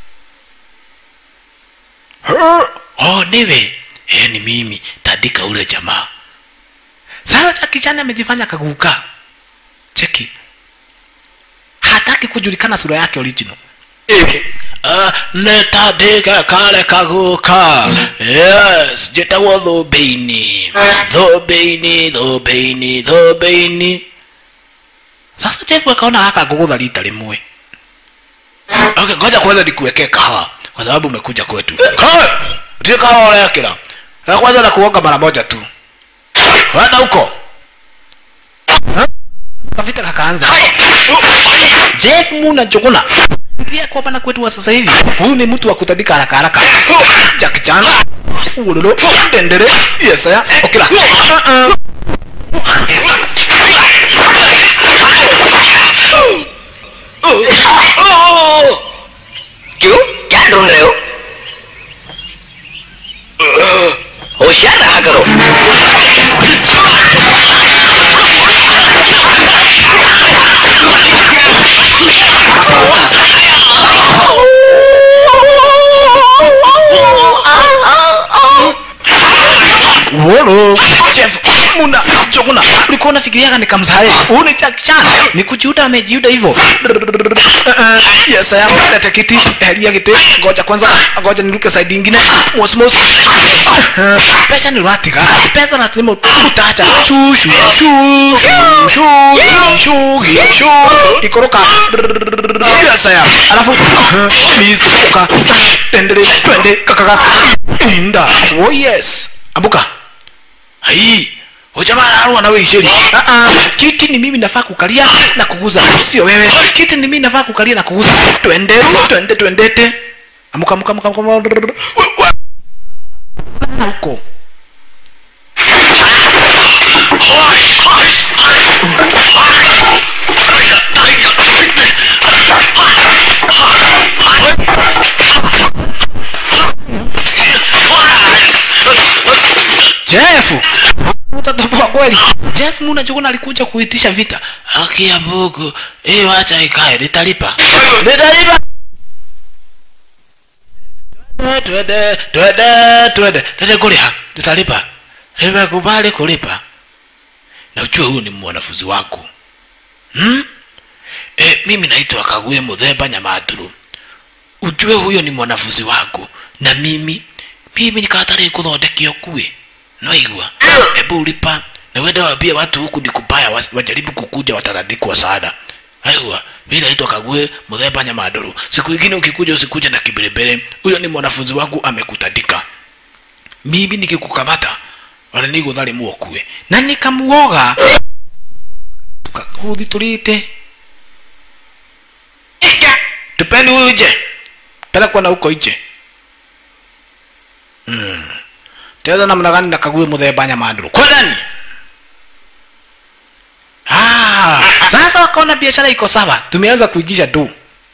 Her- oh niwe eh ni mimi tandika ule jamaa sasa Jackie Chan amejifanya kaguka cheki hataki kujulikana sura yake original Uh, netandike kale kaguka yes njĩtagwo thũmbĩ-inĩ thũmbĩ-inĩ thũmbĩ-inĩ thũmbĩ-inĩ sasa jefu akaona gaka ngũgũtha rita rĩmwe okay ngoja kwanza nikuwekee kahawa kwa sababu umekuja kwetu kahawa utie kahawa urekera ya kwanza na kuoga mara moja tu wenda huko kavita kakaanza jeff muna njuguna pia kwa bana kwetu wa sasa hivi huyu ni mtu wa kutandika haraka haraka Jackie Chan ulolo dendere yes ya okila uh-uh. क्यों क्या ढूंढ रहे हो होशियार रहा करो Wolo, Jeff Muna Joguna, ulikuwa unafikiriaga nikamsahe? Huyu ni Jackie Chan, ni kujiuda amejiuda hivyo. Uh-uh, Yes, saya leta kiti, helia kiti, ngoja kwanza, ngoja niruke side ingine. Mos mos. Uh, Pesa ni ratiga, pesa na timo utacha. Shu shu shu shu shu shu shu ikoroka. Yes, saya. Alafu uh, please uka tendere twende kakaka. Inda. Oh yes. Ambuka hai ujamaa ararua na wewe isheri ah ah kiti ni mimi nafaa kukalia na kuguza sio wewe kiti ni mimi nafaa kukalia na kuguza twende twende twendete amuka amuka amuka amuka huko Jeff utatoboa kweli Jeff Muna Juguna alikuja kuitisha vita haki ya Mungu eh wacha ikae nitalipa nitalipa twende twende twende twende kuliha nitalipa nimekubali kulipa na ujue huyu ni mwanafunzi wako hmm? e, mimi naitwa Kaguye Muthemba Nyamaturu ujue huyo ni mwanafunzi wako na mimi mimi nikatarĩ kũthondekio kue naigua hebu lipa na wende waambie watu huku ni kubaya was- wajaribu kukuja watarandikwa sada aigua mi naitwa kague muthemba nyamadoro siku ingine ukikuja usikuje na kiberebere huyo ni mwanafunzi wangu amekutandika mimi nikikukamata wala niguthari muokue na nikamuoga tukakuthi tulite tupeni huyu nje pelekwa na huko nje hmm. teza namna gani na kague muthemba nyamadoro kwa ndani Ah, sasa wakaona biashara iko sawa tumeanza kuigisha do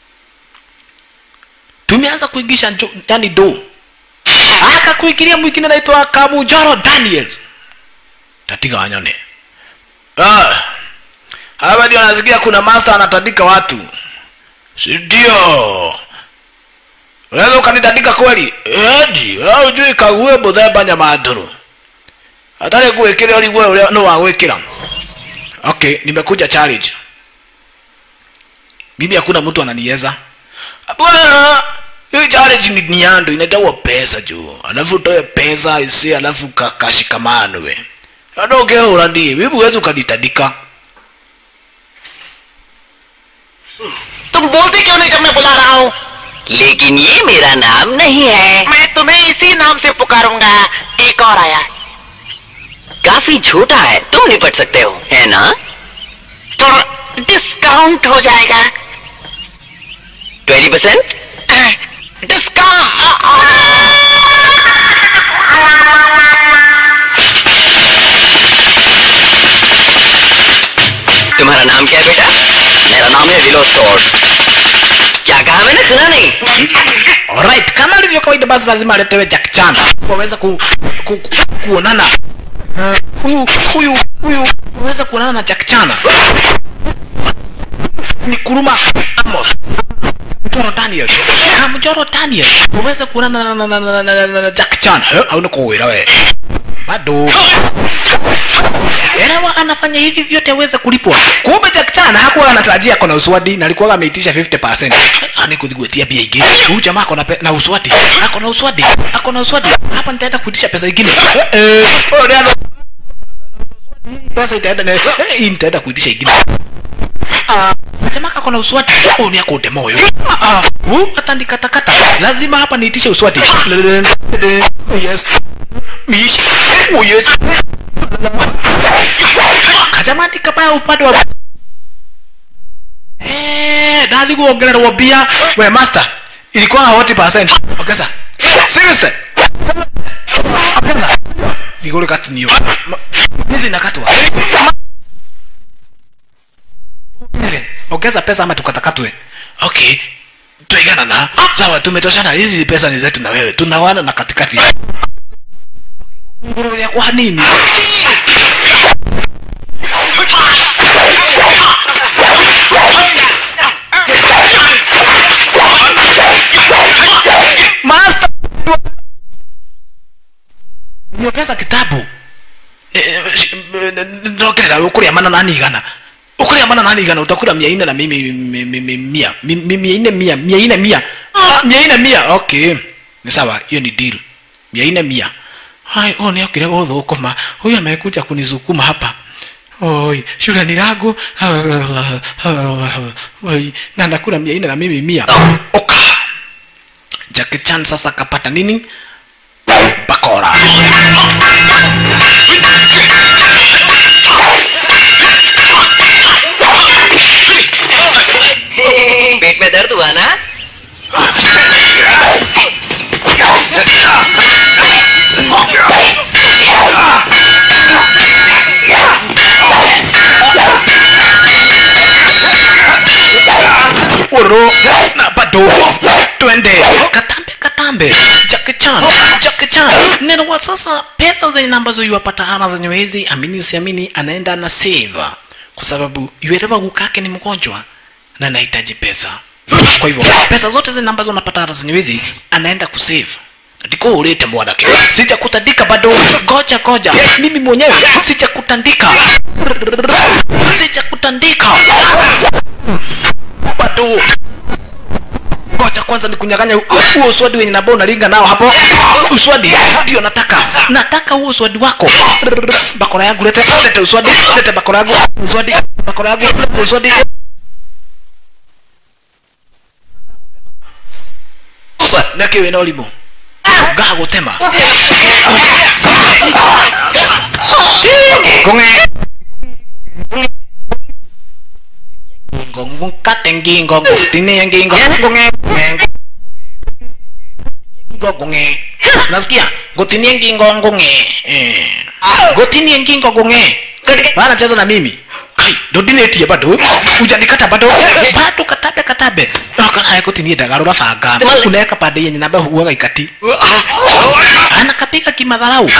tumeanza kuigisha njo- yani do akakuigiria mwingine naitwa kamujoro daniels tatiga wanyone ah, hapa ndio nasikia kuna master anatandika watu sindio unaweza ukanitandika kweli edi au jui kague muthemba nyamaduru atari gwikira urigwe uria no wagwikira okay nimekuja challenge mimi hakuna mtu ananiweza bwana hii challenge ni, ni yando inatawa pesa juu alafu utoe pesa isi alafu ka- kashikamanwe adogehura ndie bibi huwezi ukanitandika तुम बोलते क्यों नहीं जब मैं बुला रहा हूँ लेकिन ये मेरा नाम नहीं है मैं तुम्हें इसी नाम से पुकारूंगा एक और आया काफी छोटा है तुम निपट सकते हो है ना थोड़ा डिस्काउंट हो जाएगा ट्वेंटी परसेंट तुम्हारा नाम क्या है बेटा मेरा नाम है विनोद कौर क्या कहा मैंने सुना नहीं alright kama ilivyo kawaida basi lazima aletewe jack chan waweza ku, ku, ku, kuonana huyu huyu huyu waweza kuonana na jack chan ni kuruma amos mjoro daniel kamjoro daniel waweza kuonana na, na, na, na, na, na, na jack chan Eh, hauna kuwira we bado elewa anafanya hivi vyote aweze kulipwa kumbe jack chan hakuwa anatarajia kona uswadi na alikuwa ameitisha 50% ani kuthigwetia pia ingine huyu jamaa ako na pe- na uswadi ako na uswadi ako na uswadi hapa nitaenda kuitisha pesa ingine eh eh oh, ndio pesa itaenda na eh, hii nitaenda kuitisha ingine Ah, jamaa ako na uswadi oh ni ako demoyo ah ah huyu atandikatakata lazima hapa niitishe uswadi yes mish oh yes kajamani kabaya upande wa Eh, ndathi kuongererwo mbia we master ilikuwa 40% ongeza seriously ongeza nigore katinio hizi nakatwa Ma- ongeza pesa ama tukatakatwe okay tuigana na sawa tumetoshana hizi pesa ni zetu na wewe tunawana na katikati nguruwe ya kwa nini master niongeza kitabu ndokerera ukuria mana nani igana ukuria mana nani igana utakula mia ine na mimi mi- mi- mi- mia Mi- mi- mia ine mia mia ine mia Ah, mia ine mia okay ni sawa hiyo ni deal mia ine mia hai oh ni akire guthukuma huyu amekuja kunizukuma hapa oi shule ni langu oi na nakula mia ine na mimi mia oka Jackie Chan sasa kapata nini bakora पेट में दर्द हुआ ना uro na bado twende katambe katambe Jackie Chan Jackie Chan neno wa sasa pesa zenye ambazo yuwapata ama zenye hizi amini usiamini anaenda na save kwa sababu yuelewa gukake ni mgonjwa na anahitaji pesa kwa hivyo pesa zote zile ambazo unapata hata zenye hizi anaenda kusave ndiko ulete mwanake sija kutandika bado goja goja mimi mwenyewe sija kutandika sija kutandika bado ngoja kwanza ni kunyang'anya huo uswadi wenye nambao unalinga nao hapo uswadi ndio nataka nataka huo uswadi wako bakora yangu lete lete uswadi lete bakora yangu uswadi bakora yangu lete uswadi nake wĩna ũrimũ ngagũtema kũng'e ngongo nkate ngingo ngutinie ngingo ngung'e ngingo ngung'e nasikia ngutinie ngingo ngung'e Eh. ngutinie ngingo ngung'e wanacheza na mimi kai ndodinetie bado ujanikata bado bado katabe katabe akanaye kutinie ndagarura banga unaweka pande yenye namba huaga ikati anakapiga kimadharau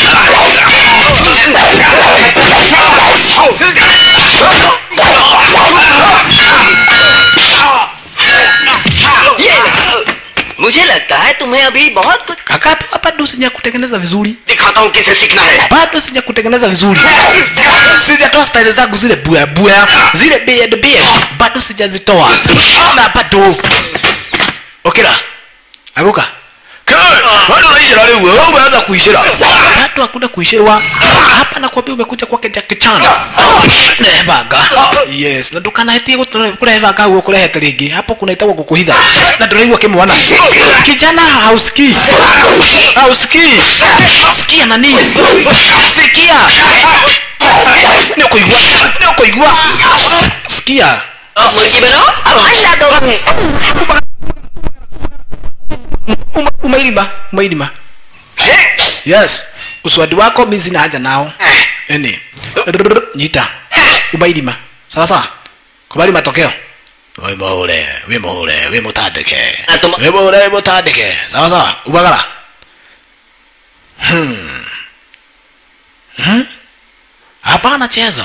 मुझे लगता है तुम्हें अभी बहुत कुछ akapewa bado sija kutengeneza vizuri दिखाता हूँ किसे सीखना है bado sija kutengeneza vizuri sijatoa staili zangu zile buya buya zile beard beard bado sijazitoa na bado okera aguka bado unaishira rĩu wewe umeanza kuishira bado hakuna kuishirwa hapa nakwambia umekuja kwake Jackie Chan nebanga yes na ndukanahetie kurehebanga guo kurehete rĩngĩ hapo kunaitagwo gũkũhitha na ndũraigua kĩmwana kijana hausikii hausikii sikia nani sikia nĩ ũkũigua nĩ ũkũigua sikia मुर्गी बनाओ अब अंडा दो Uma- umairima umairima yes uswadi wako mi sina haja nao eni Rrrr, nyita umairima sawa sawa kubali matokeo wi muhure wi muhure wi mutandike Na tuma- wi muhure wi mutandike sawa sawa ubagara Hmm. Hmm? hapana chezo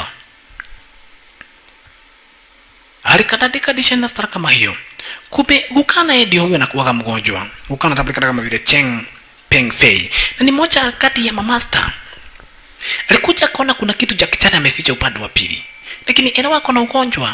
alikadadika dishena stara kama hiyo kumbe gukana yeye ndio huyo anakuwaga mgonjwa gukana tablikana kama vile cheng peng fei na ni moja kati ya mamasta alikuja akaona kuna kitu cha kichana ameficha upande wa pili lakini elewa ako na ugonjwa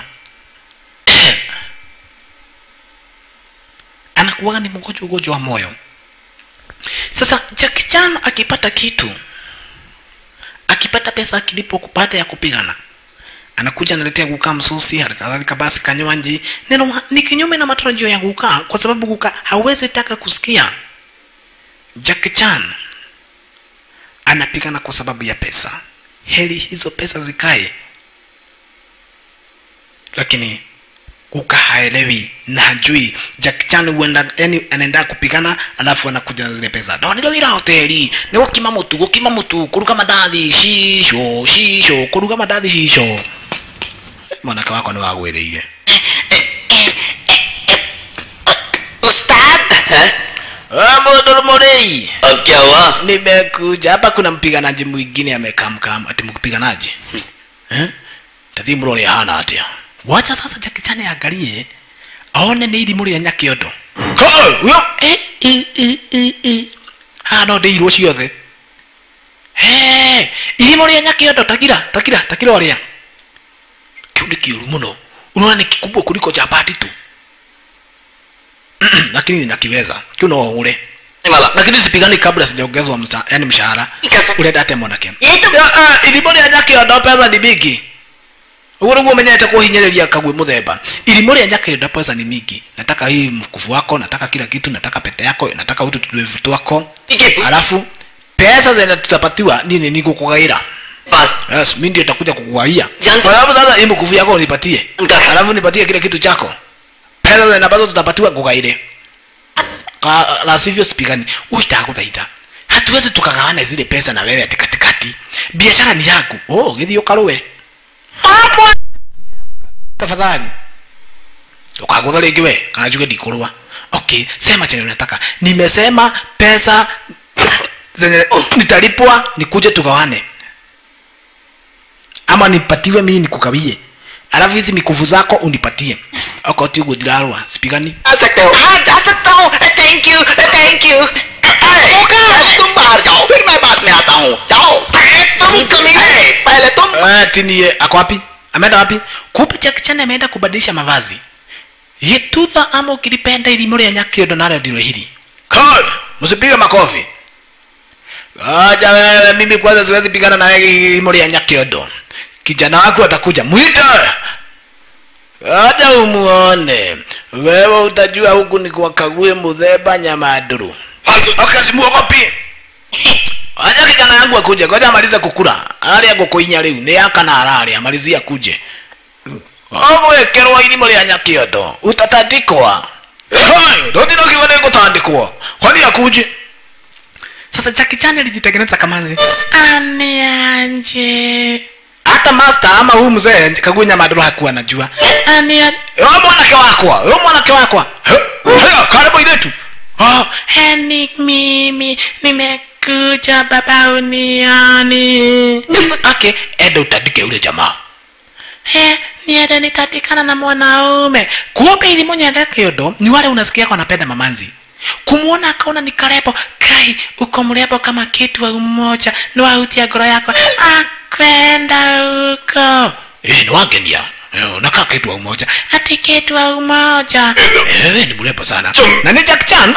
anakuwaga ni mgonjwa ugonjwa wa moyo sasa Jackie Chan akipata kitu akipata pesa akilipo kupata ya kupigana anakuja analetea guka msusi halikadhalika basi kanywanji neno wa- ni kinyume na matarajio ya guka kwa sababu guka hawezi taka kusikia Jackie Chan anapigana kwa sababu ya pesa heli hizo pesa zikae lakini guka haelewi na hajui Jackie Chan huenda yani anaenda kupigana alafu anakuja na zile pesa ndonire wira hoteli ni gukima mutu gukima mutu kuruga mandathi shisho shisho kuruga mandathi shisho mwanake wako ni wagwĩrĩire उस्ताद mũndũ mũrĩi अब क्या हुआ nimekuja hapa kuna mpiganaji mwingine amekamkam ati mpiganaji eh? tathi mrore hana atia wacha sasa jakichane angalie aone nĩ irimũ rĩa nyakĩondo huyo eh, eh, eh, eh, eh. haha no ndĩirwo ciothe He, irimũ rĩa nyakĩondo takira takira takira ũrĩa kiu nĩ kĩũru mũno unaona ni kikubwa kuliko cha bati tu lakini ninakiweza kiu no ũgũre वाला lakini sipigani kabla sijaongezwa msa, yani mshahara urenda ate mwanake ये तो irimå rä a nyake ondo pesa ni mingi uguo niguo menyete kuhinyiriria kagwe muthemba irimå rä a nyake ondo pesa ni mingi nataka hii mkufu wako nataka kila kitu nataka pete yako nataka utu tuwevu twako ठीक है alafu pesa zenye tutapatiwa nini nikukugaira बस yes mi ndio takuja kukugaia Jango. kwa sababu sasa hii mkufu yako unipatie Nga- alafu nipatie kile kitu chako pesa zenye ambazo tutapatiwa kugaire Ka- la sivyo sipigani uitaguthaitha hatuwezi tukagawana zile pesa na wewe ati katikati biashara ni yaku oh githio karuwe tafadhali ukagutha rĩngĩ we kana njuge ndikurwa okay sema chenye unataka nimesema pesa zenye nitalipwa nikuje tugawane ama nipatiwe mimi nikugawie alafu hizi mikufu zako unipatie okoti uguo ndirarwa sipigani आ सकते हो हाँ जा सकता हूँ thank you thank you तुम बाहर जाओ फिर मैं बाद में आता हूँ जाओ तुम कमीने पहले तुम Eh, tinie ako wapi ameenda wapi kumbe Jackie Chan ameenda kubadilisha mavazi gĩtutha ama ukilipenda irimũ rĩa nyakĩondo narĩo ndilo hili kai msipige makofi aja wewe mimi kwanza siwezi pigana na wewe irimũ rĩa nyakĩondo kijana wako atakuja mwite aja umuone wewe utajua huku ni kwakague muthemba nyamaduru akasimuogopi aja kijana yangu akuje ngoja amalize kukura arĩa ngũkũinya rĩu nĩ yakana ararĩa amalizie akuje ogwekerwo irimũ rĩa nyakĩondo utatandikwa ndotinokiwa nĩ gũtandĩkwo kwani akuje sasa Jackie Chan alijitengeneza kamanzi anianje hata master ama huyu mzee kagunya maduro hakuwa anajua ania yo mwanake wakwa yo mwanake wakwa haya karibu iletu oh heni mimi nimekuja baba uniani okay enda utandike ule jamaa he niende nitandikana na mwanaume kuoga ili mwenye kiodo ni wale unasikia kwa anapenda mamanzi kumwona akaona ni karebo kai uko mrembo kama kitu wa umoja niwautia ngoro yako akwenda huko eh ni wagenia Eh, unakaa kitu wa umoja ati kitu wa umoja ewe ni mrembo sana na ni Jack Chan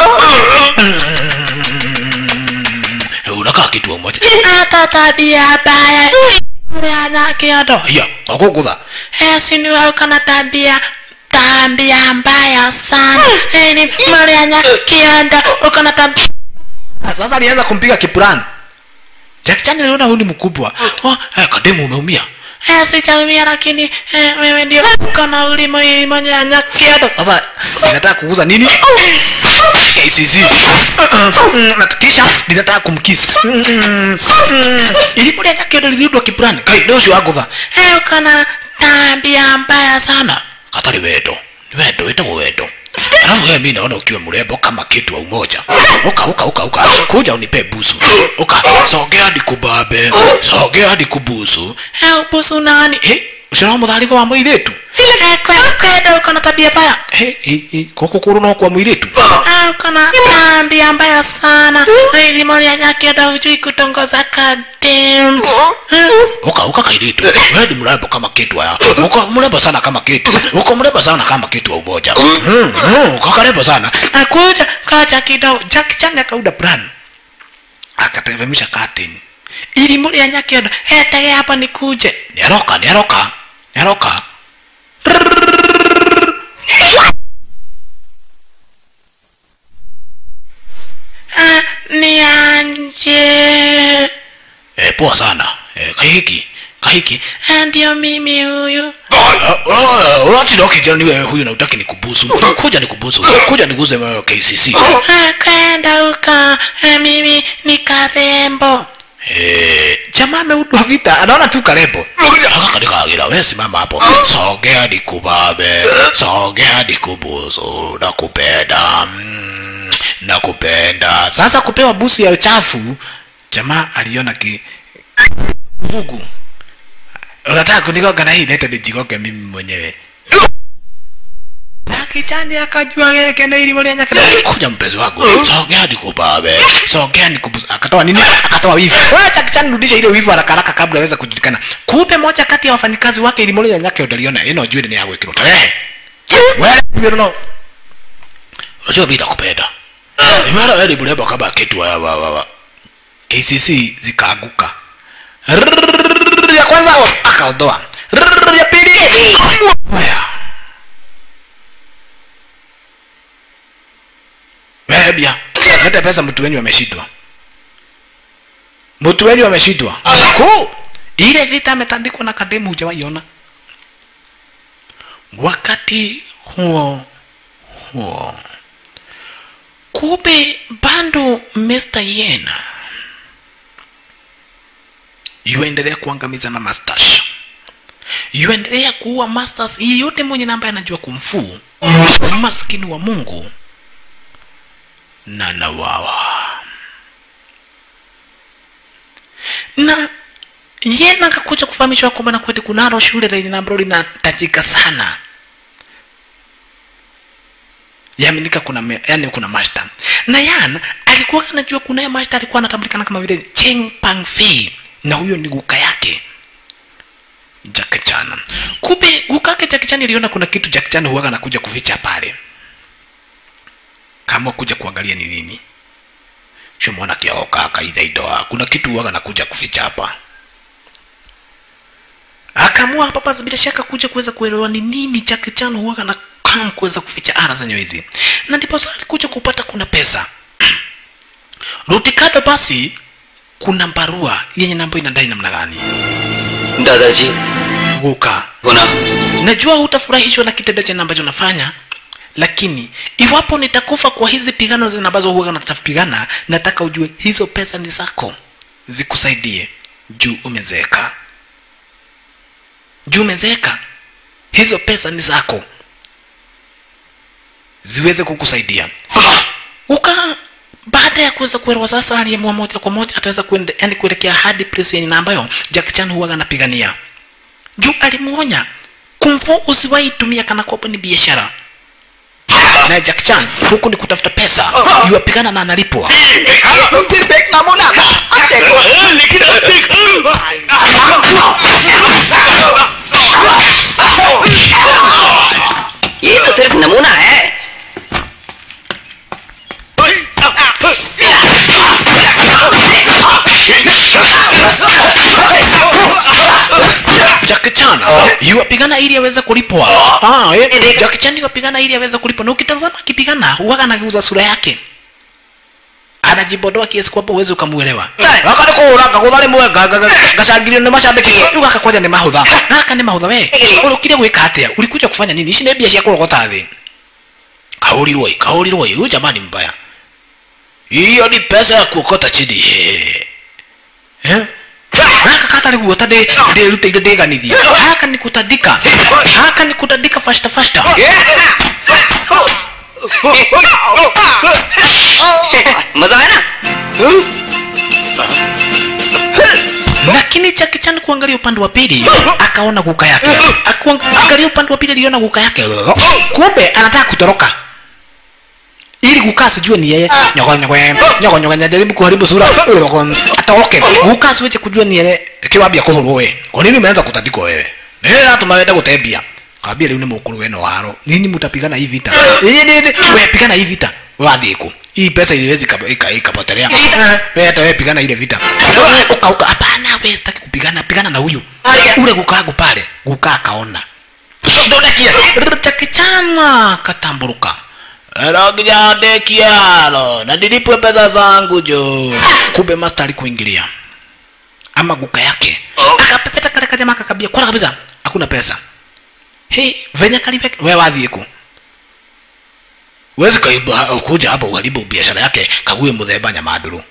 Eh, unakaa kitu wa umoja hata tabia baya yana kiodo ya akukutha esi ni wau kana tabia tabia mbaya sana ni marianya kiodo uko na tabia sasa alianza kumpiga kipurani Jack Chan aliona huyu ni mkubwa oh, eh, kademu umeumia Eh, sijaumia lakini eh, wewe ndio uko na ulimo ilimo nyanya kiodo sasa ninataka kuuza nini KCC Mm, na kisha ninataka kumkisa ilimo nyanya kiodo lilidwa kipurani kai ndio sio agutha eh uko na tabia mbaya sana katari wedo ni wedo wetagwo wedo alafu wewe mimi naona ukiwa mrembo kama kitu wa umoja uka uka uka uka kuja unipe busu uka sogea hadi kubabe sogea hadi kubusu eh busu nani eh ushara mudhaliko wa mwiretu eh kwa kwenda uko na tabia mbaya eh eh eh koko kuru no kwa mwiretu ah uko na tabia mbaya sana ili mali yake ndio hujui kutongoza kadem uka uka kairetu wewe ni mrembo kama kitu ya uko mrembo sana kama kitu uko mrembo sana kama kitu wa umoja mm, mm, uko karibu sana akuja kaja kidogo Jack Chan akauda brand akateremsha curtain ili muri ya nyakiondo etege hapa nikuje niaroka niaroka niaroka Ah, nianje eh, poa sana eh, kahiki kahiki Ah, ndio mimi huyu unatida ukijana ni wewe huyu na utaki ni kubusu kuja ni kubusu kuja niguze wewe KCC Ah, kwenda huko Eh, mimi ni karembo Eh, jamaa ameudwa vita anaona tu karembo akakadikagira we simama hapo sogea dikubabe sogea dikubusu nakupenda mm, nakupenda sasa kupewa busu ya uchafu jamaa aliona ki vugu unataka kunigoga na hii leta nijigoge mimi mwenyewe na kichani akajua yake na ili moja nyaka kuja mpenzi wangu sogea nikubabe sogea nikubusu akatoa nini akatoa wivu wacha kichani rudisha ile wivu haraka haraka kabla aweze kujulikana kumbe moja kati ya wafanyikazi wake ili moja nyaka udaliona ino juu ni yawe kilo tarehe wewe you know unajua mimi nakupenda nimeona wewe ni mrembo kama kitu wa wa wa wa KCC zikaanguka Rrrr, ya kwanza akaondoa Rrrr, ya pili Mwaya. webia leta pesa mtu wenyu ameshitwa mtu wenyu ameshitwa ku ile vita ametandikwa na kademu hujawaiona wakati huo huo kumbe bado Mr. Yena yuendelea kuangamiza na masters yuendelea kuua masters yeyote mwenye namba anajua kumfuu maskini wa Mungu na nawawa na Yena akakuja kufahamishwa kwamba na kweli kunalo shule lenye ambalo linatajika sana yaminika kuna me, yani kuna master na yan alikuwa anajua kuna ya master alikuwa anatambulikana kama vile Cheng Pang Fei na huyo ni guka yake Jackie Chan. Kumbe gukake Jackie Chan iliona kuna kitu Jackie Chan huwaga anakuja kuficha pale, kama kuja kuangalia ni nini. Sio mwana kiao kaka idaidoa, kuna kitu huwaga anakuja kuficha hapa. Akaamua hapa basi bila shaka kuja kuweza kuelewa ni nini Jackie Chan huwaga na kam kuweza kuficha ara zenyewe hizi, na ndipo sasa alikuja kupata kuna pesa Rutikado basi kuna barua yenye namba inadai namna gani? दादाजी Guka, होना najua hutafurahishwa na kitendo chenye ambacho nafanya, lakini iwapo nitakufa kwa hizi pigano zile ambazo huwa natapigana, nataka ujue hizo pesa ni zako, zikusaidie juu umezeeka, juu umezeeka. Hizo pesa ni zako, ziweze kukusaidia. Uka baada ya kuweza kuelewa sasa, aliamua moja kwa moja ataweza kuende, yani kuelekea hadi place yenye na ambayo Jackie Chan huwa anapigania juu alimuonya kumfu usiwahi tumia kana kwamba ni biashara na Jack Chan huku ni kutafuta pesa yuapigana na analipwa फिर फेंकना मुना था अब देखो ये तो सिर्फ नमूना है Jack Chan yuapigana ili aweze kulipwa ah, eh, Jack Chan yuapigana ili aweze kulipwa na ukitazama akipigana huwaga anageuza sura yake anajibodoa kiasi kwamba uwezi ukamuelewa akani kuuraga guthari mwega gacangirio nĩ macambĩki rĩu gaka kwanja nĩ mahũtha gaka nĩ mahũtha we ũrũkire gwĩka atĩa ulikuja kufanya nini ici nĩ mbia cia kũrogota thĩ kaurirwo ĩ kaurirwo ĩ huyu jamani mbaya hiyo ni pesa ya kuokota chini eh? gaka katarĩ guota ndĩrutĩire ndĩganithie haka nĩ kutandika haka nĩ kutandika fasta fasta मजा है ना lakini Jackie Chan kuangalia upande wa pili akaona guka yake akuangalia upande wa pili aliona guka yake kumbe anataka kutoroka ili guka asijue ni yeye nyoko nyoko nyoko nyoko jaribu kuharibu sura atoroke guka asiweze kujua ni yeye kiwambia kuhurwo we kwa nini umeanza kutandikwa wewe eh hata mawenda gutembia kambia leo ni mukuru weno waro nini mtapigana hii vita eh nini wewe pigana hii vita wadhiku hii pesa iliwezi ikapotelea Eh, wewe hata wewe pigana ile vita uka uka hapana wewe sitaki kupigana pigana na huyu ule gukagu pale guka akaona ndodekia takichana katamburuka rogijadekialo na nilipwe pesa zangu jo kumbe master alikuingilia ama guka yake akapepeta kale kajama kakabia kwala kabisa hakuna pesa he venye kalipe we wathiĩ kũ wezi kaiba kuja hapa uharibu biashara yake kague muthemba nyamaduru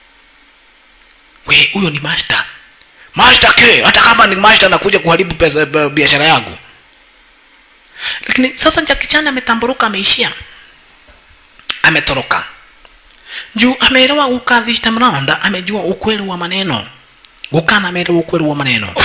we huyo ni master master ke hata kama ni master nakuja kuharibu pesa b- biashara yangu lakini sasa Jackie Chan ametamburuka ameishia ametoroka juu ameelewa guka this time round amejua ukweli wa maneno gukana ameelewa ukweli wa maneno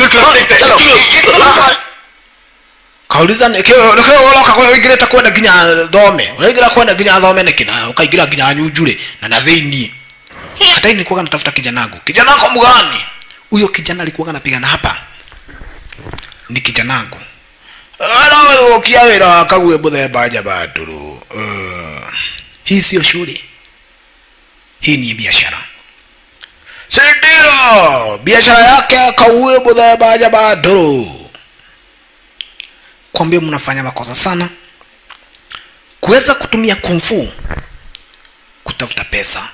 kauliza nikioloka kwa wingirite kwenda nginya thome uraingira kwenda nginya thome nikina ukaingira nginya nyunjure na na thiini hata ni kuwa natafuta kijanangu kijanako mgani huyo kijana alikuwa anapigana hapa ni kijanangu arawe ukia wira wakague muthemba njabanduru uh, hii sio shule hii ni biashara si ndio biashara yake akaue muthemba njabanduru kwambia mnafanya makosa sana kuweza kutumia kumfu kutafuta pesa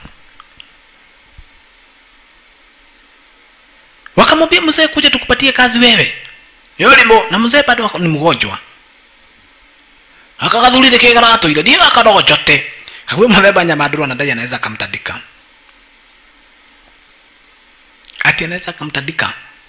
wakamwambia mzee kuja tukupatie kazi wewe yolimo na mzee bado ni mgonjwa akagathurire kĩgaratũire ndiĩ gakarogocote kaguo mũthemba nyamaduru anadai anaweza akamtandika ati anaweza akamtandika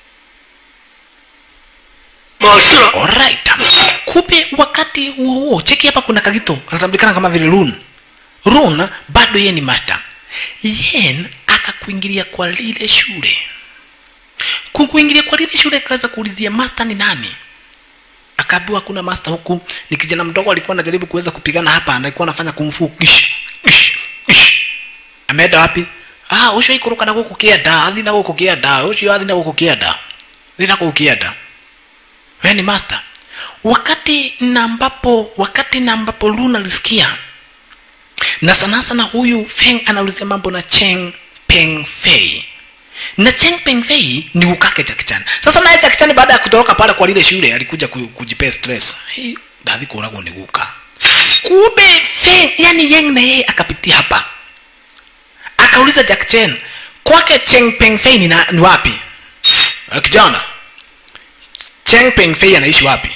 Alright. Kumbe wakati huo huo, cheki hapa kuna kagito anatambulikana kama vile Rune. Rune bado yeye ni master. Yen akakuingilia kwa lile shule. Kukuingilia kwa lile shule akaweza kuulizia master ni nani? Akaambiwa kuna master huku, ni kijana mdogo alikuwa anajaribu kuweza kupigana hapa, alikuwa anafanya kung fu. Ish, ish, ish. Ameenda wapi? Ah, ucio ikuruka na guku kienda, athi na guku kienda, ucio athi na guku kienda. Athi na guku kienda wewe ni master wakati na ambapo wakati na ambapo luna alisikia na sana sana huyu feng anaulizia mambo na cheng peng fei na cheng peng fei ni ukake jakichan sasa naye jakichan baada ya kutoroka pale kwa lile shule alikuja ku- kujipea stress hii ndathi kuragwo ni guka kumbe feng yani yeng na yeye akapitia hapa akauliza jack chen kwake cheng peng fei ni, na, ni wapi "Ah, kijana cheng peng fei anaishi wapi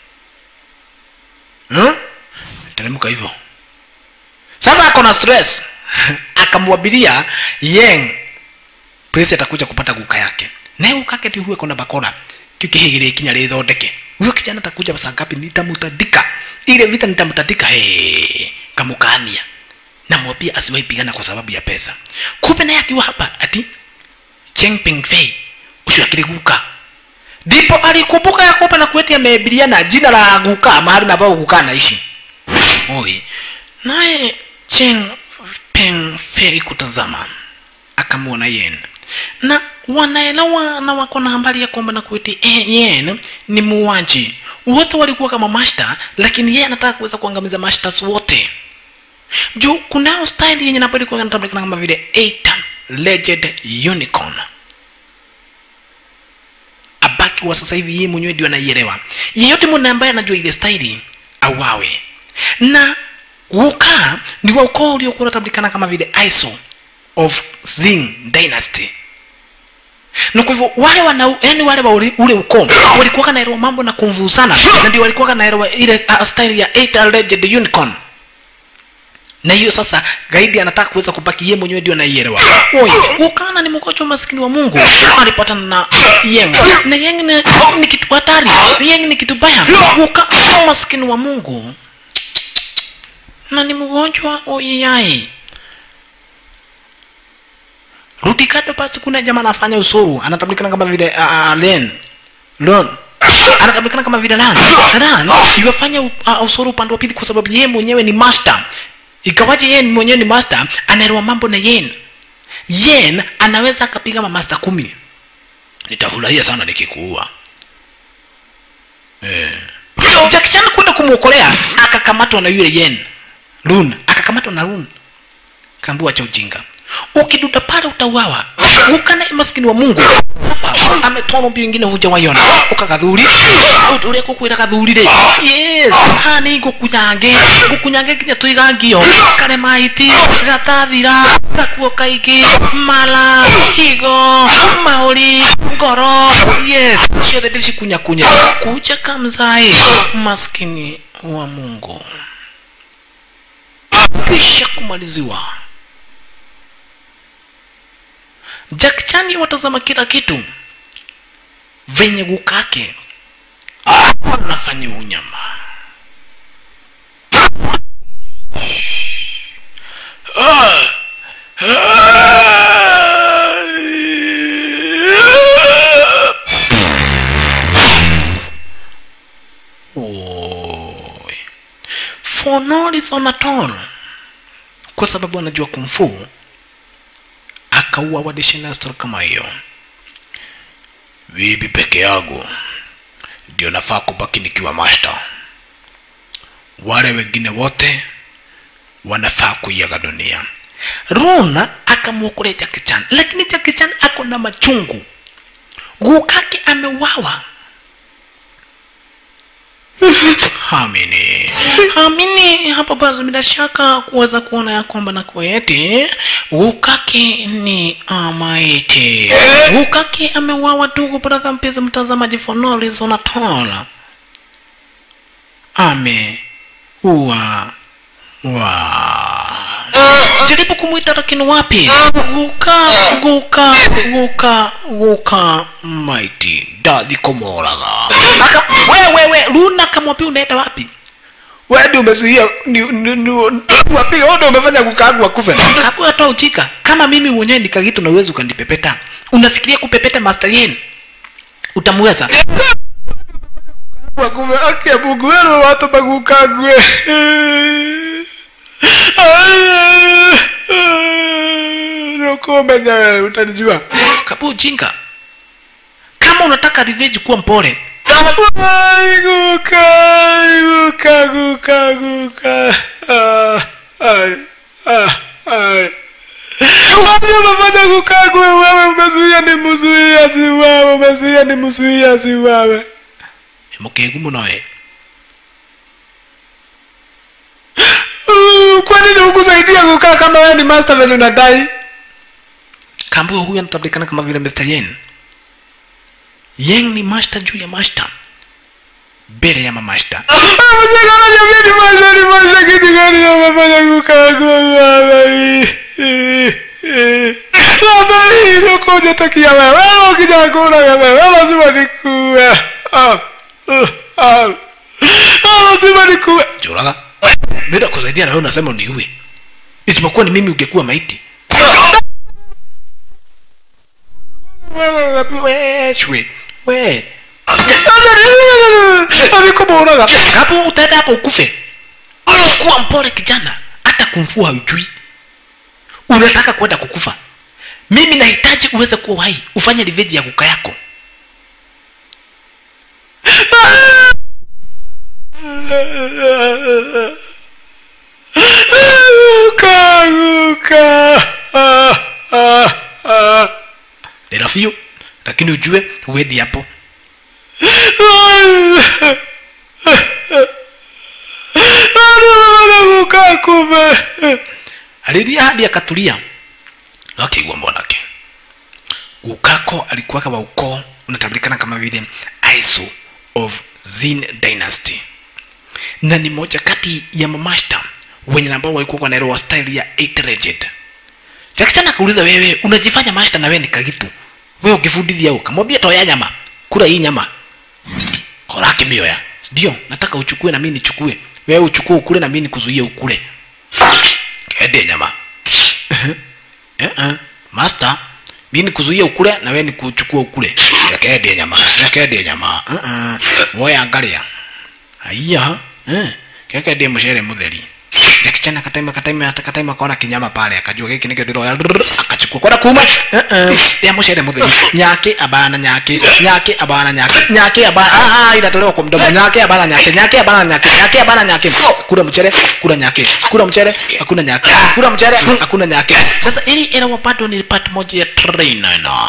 hmm? teremka hivyo sasa ako na stress akamwabiria yeng prince atakuja kupata guka yake naye guka yake ti huwe kona bakora kiu kihigire kinya rithondeke huyo kijana atakuja saa ngapi nitamutandika ile vita nitamutandika hey, kamukania namwambia asiwahi pigana kwa sababu ya pesa kumbe naye akiwa hapa ati cheng ping fei ucio akiri guka ndipo alikumbuka ya kwamba na kueti amebiria na jina la guka mahali na bao guka anaishi oi naye cheng peng fei kutazama akamwona yen na wanaelewa na wako na habari ya kwamba na kueti eh, yen ni muuaji wote walikuwa kama mashta lakini yeye anataka kuweza kuangamiza mashtas wote juu kunao style yenye napo ilikuwa inatambulikana kama vile eight legend unicorn abaki wa sasa hivi yeye mwenyewe ndio anaielewa yeyote mwana ambaye anajua ile staili awawe na wuka ni wa ukoo uliokuwa unatambulikana kama vile iso of zing dynasty na kwa hivyo wale wana yani wale wa ule ule ukoo walikuwa naelewa mambo na kumvuzana na ndio walikuwa naelewa ile uh, style ya eight legend unicorn na hiyo sasa gaidi anataka kuweza kubaki yeye mwenyewe ndio anaielewa oi ukana ni mkocho maskini wa mungu alipatana na yeng na yeng ni, ni kitu hatari yeng ni kitu baya uka maskini wa mungu na ni mgonjwa oiyai rudi kado basi kuna jamaa anafanya usuru anatambulikana kama vile uh, uh, len lon anatambulikana kama vile lan lan iwafanya uh, usuru upande wa pili kwa sababu yeye mwenyewe ni master ikawaje yeye mwenyewe ni master anaelewa mambo na yen yen anaweza akapiga mamasta kumi nitafurahia sana nikikuua eh. Jackie Chan kwenda kumwokolea akakamatwa na yule yen lun akakamatwa na lun kaambua cha ujinga ukiduda pale utauawa ukana maskini wa mungu ametwama mbio ingine hujawaiona ukagathuri uria kukwira gathurire yes hani ngukunyange ngukunyange nginya tuigangio kare maiti gatathira gakuo kaingĩ mala higo mauri ngoro yes ciothe ndĩcikunyakunya kuja kamzai maskini wa mungu kisha kumaliziwa Jack Chan watazama kila kitu venye gukake anafanya unyama Oi. For no reason at all kwa sababu anajua kumfu akaua wadeshinastor kama hiyo vipi peke yangu ndio nafaa kubaki nikiwa master wale wengine wote wanafaa kuiaga dunia runa akamwokolea jakichan lakini jakichan ako na machungu gukake amewawa hamini hamini hapa basi bila shaka kuweza kuona ya kwamba na kweti ukake ni amaiti ukake amewawa ndugu bradha mpenzi mtazamaji for no reason at all ame ua wa jaribu kumwita lakini wapi guka guka guka guka maiti dathi komoraga aka wewewe luna kamwambia unaenda wapi wewe ndio umezuia wapi wewe ndio umefanya kukagwa kufe kakua toa ujika kama mimi mwenyewe nikagitu na uwezo ukanipepeta unafikiria kupepeta master yen utamweza wakuve aki ya mungu wewe watu bagukagwe nokomenya wewe utanijua kabu ujinga kama unataka revenge kuwa mpole Ai, guka, ai, guka, guka, guka. Ah, ai, ah, ai. Wapi umefanya kukagwe wewe umezuia ni mzuia si wewe umezuia ni mzuia si wewe. Mkegu muno we. Uh, Kwa nini hukusaidia kukaa kama wewe ni master venye unadai? Kambo huyu anatambulikana kama vile Mr. Yen. Yen ni master juu ya master. Mbele ya mamaster. Mjengana jamii ni master ni master kitu gani amefanya kukagwe wewe? Baba hii unakuja takia wewe. Wewe ukija kula wewe, wewe lazima nikuwe. Ah. ah, ah. Ah, lazima nikuwe. Juraga. Mimi nakusaidia na wewe unasema uniue. Isipokuwa ni mimi ungekuwa maiti. Wewe wewe shwe. We. Amekuburaga. Kapo utaenda hapo ukufe. Kuwa mpole kijana. Hata kumfua hujui unataka kwenda kukufa mimi nahitaji uweze kuwa hai ufanye revenge ya kuka yako Guka, guka. Ah, ah, ah. ni rafio lakini ujue huendi hapo Guka kume alilia hadi akatulia akaigwa mwanake gukako alikuwa kama ukoo unatambulikana kama vile iso of zin dynasty na ni moja kati ya mamashta wenye ambao walikuwa wanaelewa style ya eight legend jakichana akauliza wewe unajifanya mashta na wewe ni kagitu wewe ukifundithia huko kamwambia toya nyama kula hii nyama koraki mioya ndio nataka uchukue na mimi nichukue wewe uchukue ukule na mimi nikuzuie ukule kende nyama eh eh master mimi nikuzuia ukule na wewe nikuchukua ukule yakende nyama yakende nyama eh eh woya angalia haiya eh kekende mshere mutheri jakichana kataima kataima kataima kaona kinyama pale akajua giki nikio ndiro akachukua kwenda kuma eh eh ya mshere mutheri nyake abana nyake nyake abana nyake nyake abana ah ah inatolewa kwa mdomo nyake abana nyake nyake abana nyake nyake abana nyake kula mchere kula nyake kula mchere hakuna nyake kula mchere hakuna nyake sasa ili ila bado ni part moja ya trainer na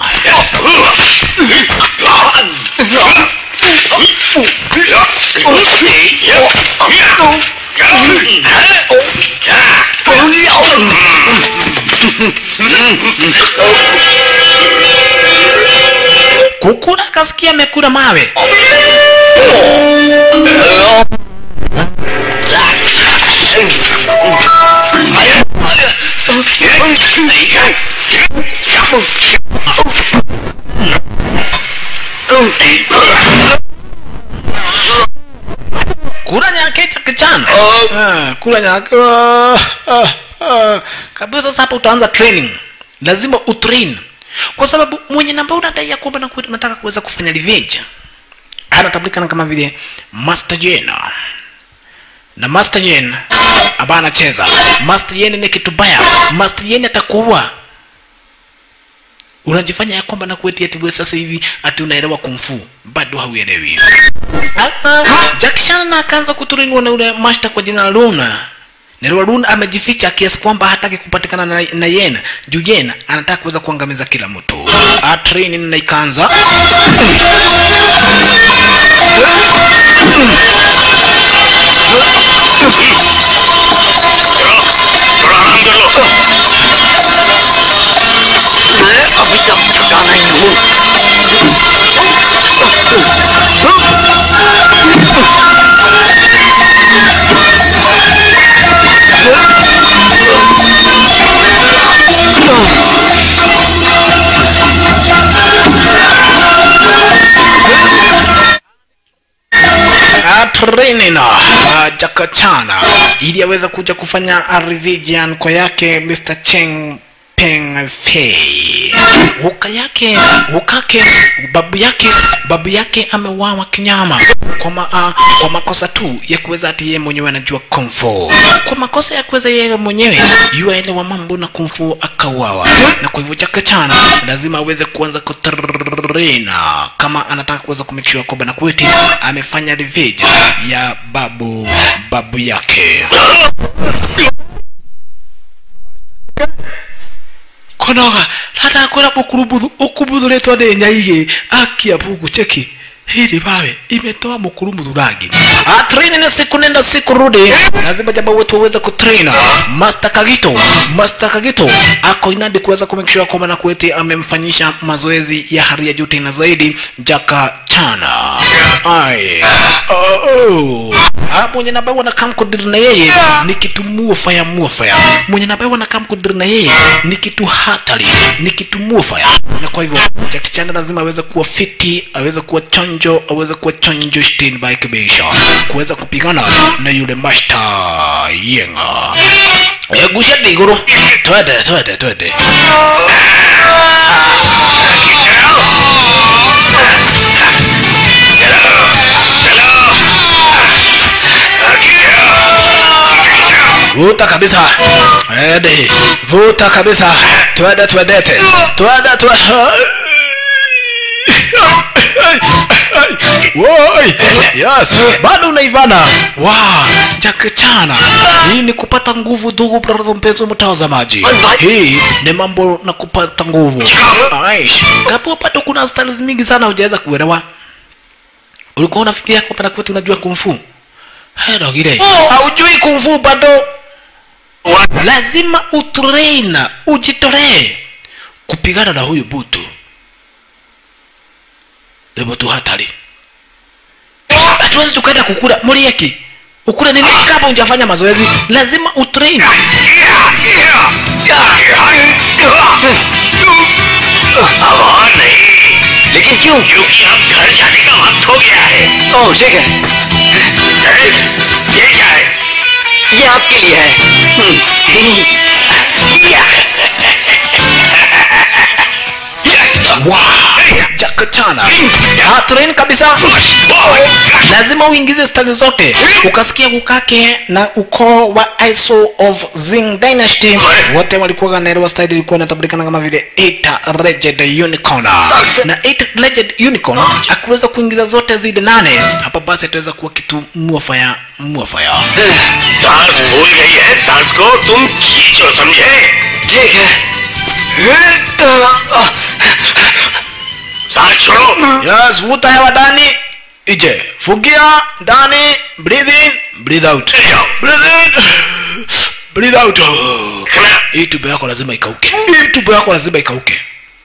kukura kasikia amekula mawe kula nyake cha kichana Ah, kula nyake ah, ah, ah. kabisa sasa hapa utaanza training lazima utrain kwa sababu mwenye namba unadai ya kwamba naku- unataka kuweza kufanya revenge anatambulikana kama vile master jena na master yen ambaye anacheza master yen ni kitu baya master yen atakuua unajifanya ya kwamba nakueti ati wewe sasa hivi ati unaelewa kumfu bado hauelewi Jackson akaanza kuturinwa na ule master kwa jina la Luna. Na yule Luna amejificha kiasi kwamba hataki kupatikana na, na Yen. Juu Yen anataka kuweza kuangamiza kila mtu. A training na ikaanza. मैं अभी तक थका नहीं हूँ A training na Jakachana ili aweze kuja kufanya a revision kwa yake Mr. Cheng Peng Fei. Uka yake ukake babu yake babu yake ameuawa kinyama kwa, ma, uh, kwa makosa tu ya kuweza ati yeye mwenyewe anajua kung fu. Kwa makosa ya kuweza yeye mwenyewe yuaelewa mambo na kung fu akauawa, na kwa hivyo Jackie Chan lazima aweze kuanza kutrena kama anataka kuweza kumake sure kwamba Nakweti amefanya revenge ya babu babu yake. konoga ratakwĩra mũkurumuthu ũkumuthuretwo nĩ nyaigĩ akia bugu cheki hili pawe imetoa mkurumuthu rangi Ah, training ni siku nenda siku rudi lazima jamaa wetu waweze kutrain master kagito master kagito ako inadi kuweza kumake sure kwamba nakweti amemfanyisha mazoezi ya hali ya juu tena zaidi jaka chana ai oh, oh. Ah, mwenye nabawa na kamkodiri na yeye ni kitu muofaya muofaya mwenye nabawa na kamkodiri na yeye ni kitu hatari ni kitu muofaya na kwa hivyo Jackie Chan lazima aweze kuwa fiti aweze kuwa chonjo aweze kuwa chonjo stin by kibisha kuweza kupigana na yule master yenga egusha diguru twende twende twende vuta kabisa ede vuta kabisa twende twendete twende twende Woi, yes, bado unaivana. Wow, Jackie Chan. Hii ni kupata nguvu ndugu brother mpenzi mtazamaji. Hii ni mambo na kupata nguvu. Aish, kapo pato kuna styles mingi sana hujaweza kuelewa. Ulikuwa unafikiria kwamba na kwetu unajua kung fu? Hello gile. Haujui kung fu bado. Lazima utrain, ujitolee kupigana na huyu butu ni mtu hatari hatuwezi tukaenda kukula murieki ukule nini kama hujafanya mazoezi lazima utrain आवाज नहीं लेकिन क्यों क्योंकि अब घर जाने का वक्त हो गया है ओह ठीक है ये क्या है ये आपके लिए है jakachana train kabisa lazima uingize stali zote ukasikia kukake na ukoo wa iso of zing dynasty wote walikuwa ganaelewa style ilikuwa inatambulikana kama vile eight legend unicorn na eight legend unicorn akiweza kuingiza zote zile nane hapa basi ataweza kuwa kitu muafaya muafaya सांस भूल गई है सांस को तुम खींचो समझे ठीक है सांस छोड़ो yes vuta hewa ndani ije fugia ndani breathe in breathe out breathe in breathe out खड़ा hii tumbo yako lazima ikauke hii tumbo yako lazima ikauke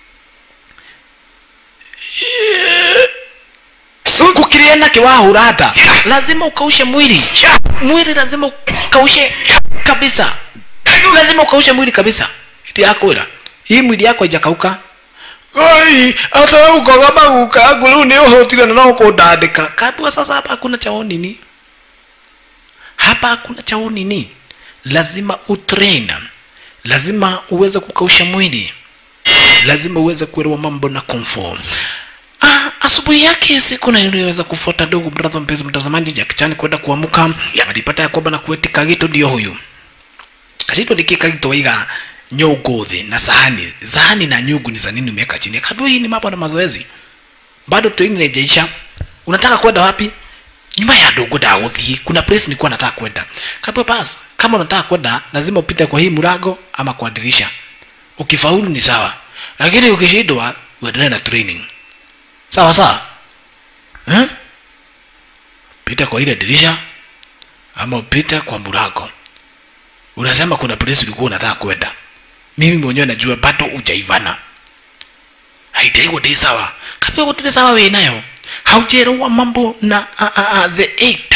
kukiriena kiwahura hata lazima ukaushe mwili mwili lazima ukaushe kabisa lazima ukaushe mwili kabisa iti akwira hii mwili yako ijakauka Oi, hata ukoga maguka yangu rĩu nĩ ũhũtire na no kũndandĩka kabua sasa hapa hakuna chao nini hapa hakuna chao nini lazima utrain lazima uweze kukausha mwili lazima uweze kuelewa mambo na kumfu Ah, asubuhi yake siku na iliweza kufuata ndugu brother mpenzi mtazamaji jakichani kwenda kuamuka alipata ya kwamba na kueti kagito ndio huyu kagito ndiki kagito waiga nyugu thĩ na sahani sahani na nyugu ni za nini umeweka chini kadua hii ni mambo na mazoezi bado training haijaisha unataka kwenda wapi nyuma ya dogo da uthi kuna place nilikuwa nataka kwenda kabla bas kama unataka kwenda lazima upite kwa hii mlango ama kwa dirisha ukifaulu ni sawa lakini ukishindwa uendelee na training sawa sawa eh? pita kwa ile dirisha ama upite kwa mlango unasema kuna place ulikuwa unataka kwenda mimi mwenyewe najua bado hujaivana haidaiwa dei sawa kabla gutire sawa we nayo haujerewa mambo na a, a, a, the eight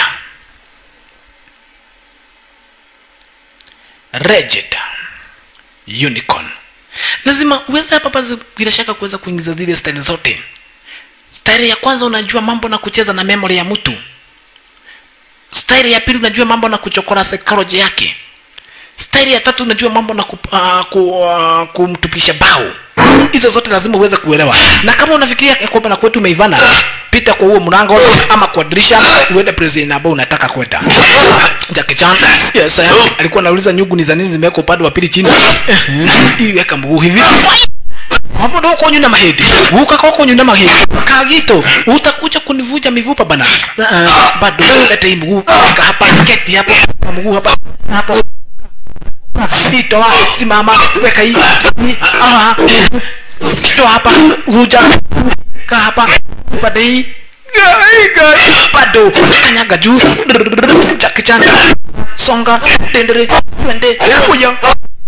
rigid unicorn lazima uweze hapa basi bila shaka kuweza kuingiza zile style zote style ya kwanza unajua mambo na kucheza na memory ya mtu style ya pili unajua mambo na kuchokora psychology yake staili ya tatu unajua mambo na kup, uh, ku, uh, kumtupisha bao hizo zote lazima uweze kuelewa na kama unafikiria ya kwamba na kwetu umeivana pita kwa huo mlango ama kwa dirisha uende president ambao unataka kwenda Jackie Chan yes eh, alikuwa anauliza nyugu ni za nini zimewekwa upande wa pili chini Ehe, iweka mguu hivi hapo ndo uko nyuna mahedi uka koko nyuna mahedi kagito utakuja kunivuja mivupa bana uh, bado leta hii mguu ka hapa keti hapo mguu hapa hapo itoa simama weka hii hii, ah toa hapa vuja ka hapa pande hii Gai, gai. bado kanyaga juu chakichan songa tendere twende kuja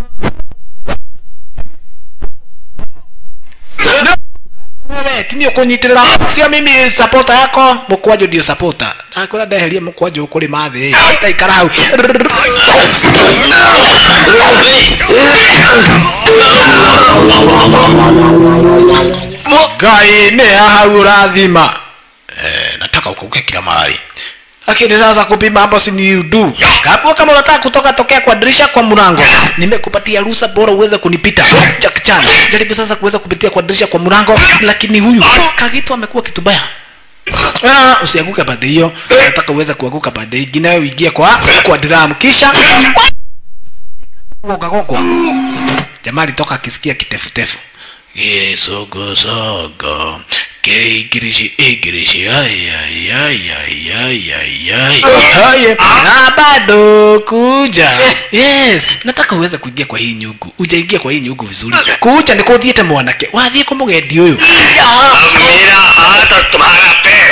wewe tinio kunyitirira sio mimi sapota yako mukwajo ndio sapota akwira ndeherie mukwajo ukuri mathi taikara hau ngai nä hau rathima eh, nataka ukauke kila mahali lakini sasa kupima hapo si ni udu kabla kama unataka kutoka tokea kwa dirisha kwa mlango nimekupatia ruhusa bora uweze kunipita Jack Chan jaribu sasa kuweza kupitia kwa dirisha kwa mlango lakini huyu kagitu amekuwa kitu baya Ah, usianguke pande hiyo nataka uweze kuanguka pande ingine uingie kwa kwa drum kisha gogagogwa jamaa alitoka akisikia kitefutefu gisogosogo keigirishi igirishi ayayayayayayay na bado kuja yes nataka uweze kuingia kwa hii nyugu ujaingia kwa hii nyugu vizuri kuja niko uthiete mwanake wathiä kå må gendi å yå अब मेरा हाथ और तुम्हारा पैर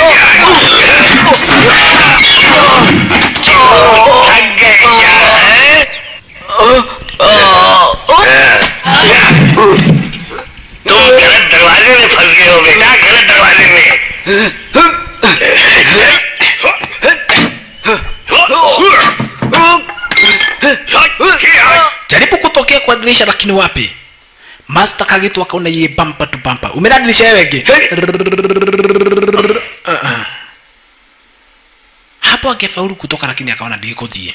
थक गए क्या है तुम गलत दरवाजे में फंस गए हो बेटा गलत दरवाजे में jaribu kutokea kwa dirisha lakini wapi master kagitu akaona ye bampa tu bampa umena dirisha yewege uh-uh. hapo angefaulu kutoka lakini akaona ndikuthie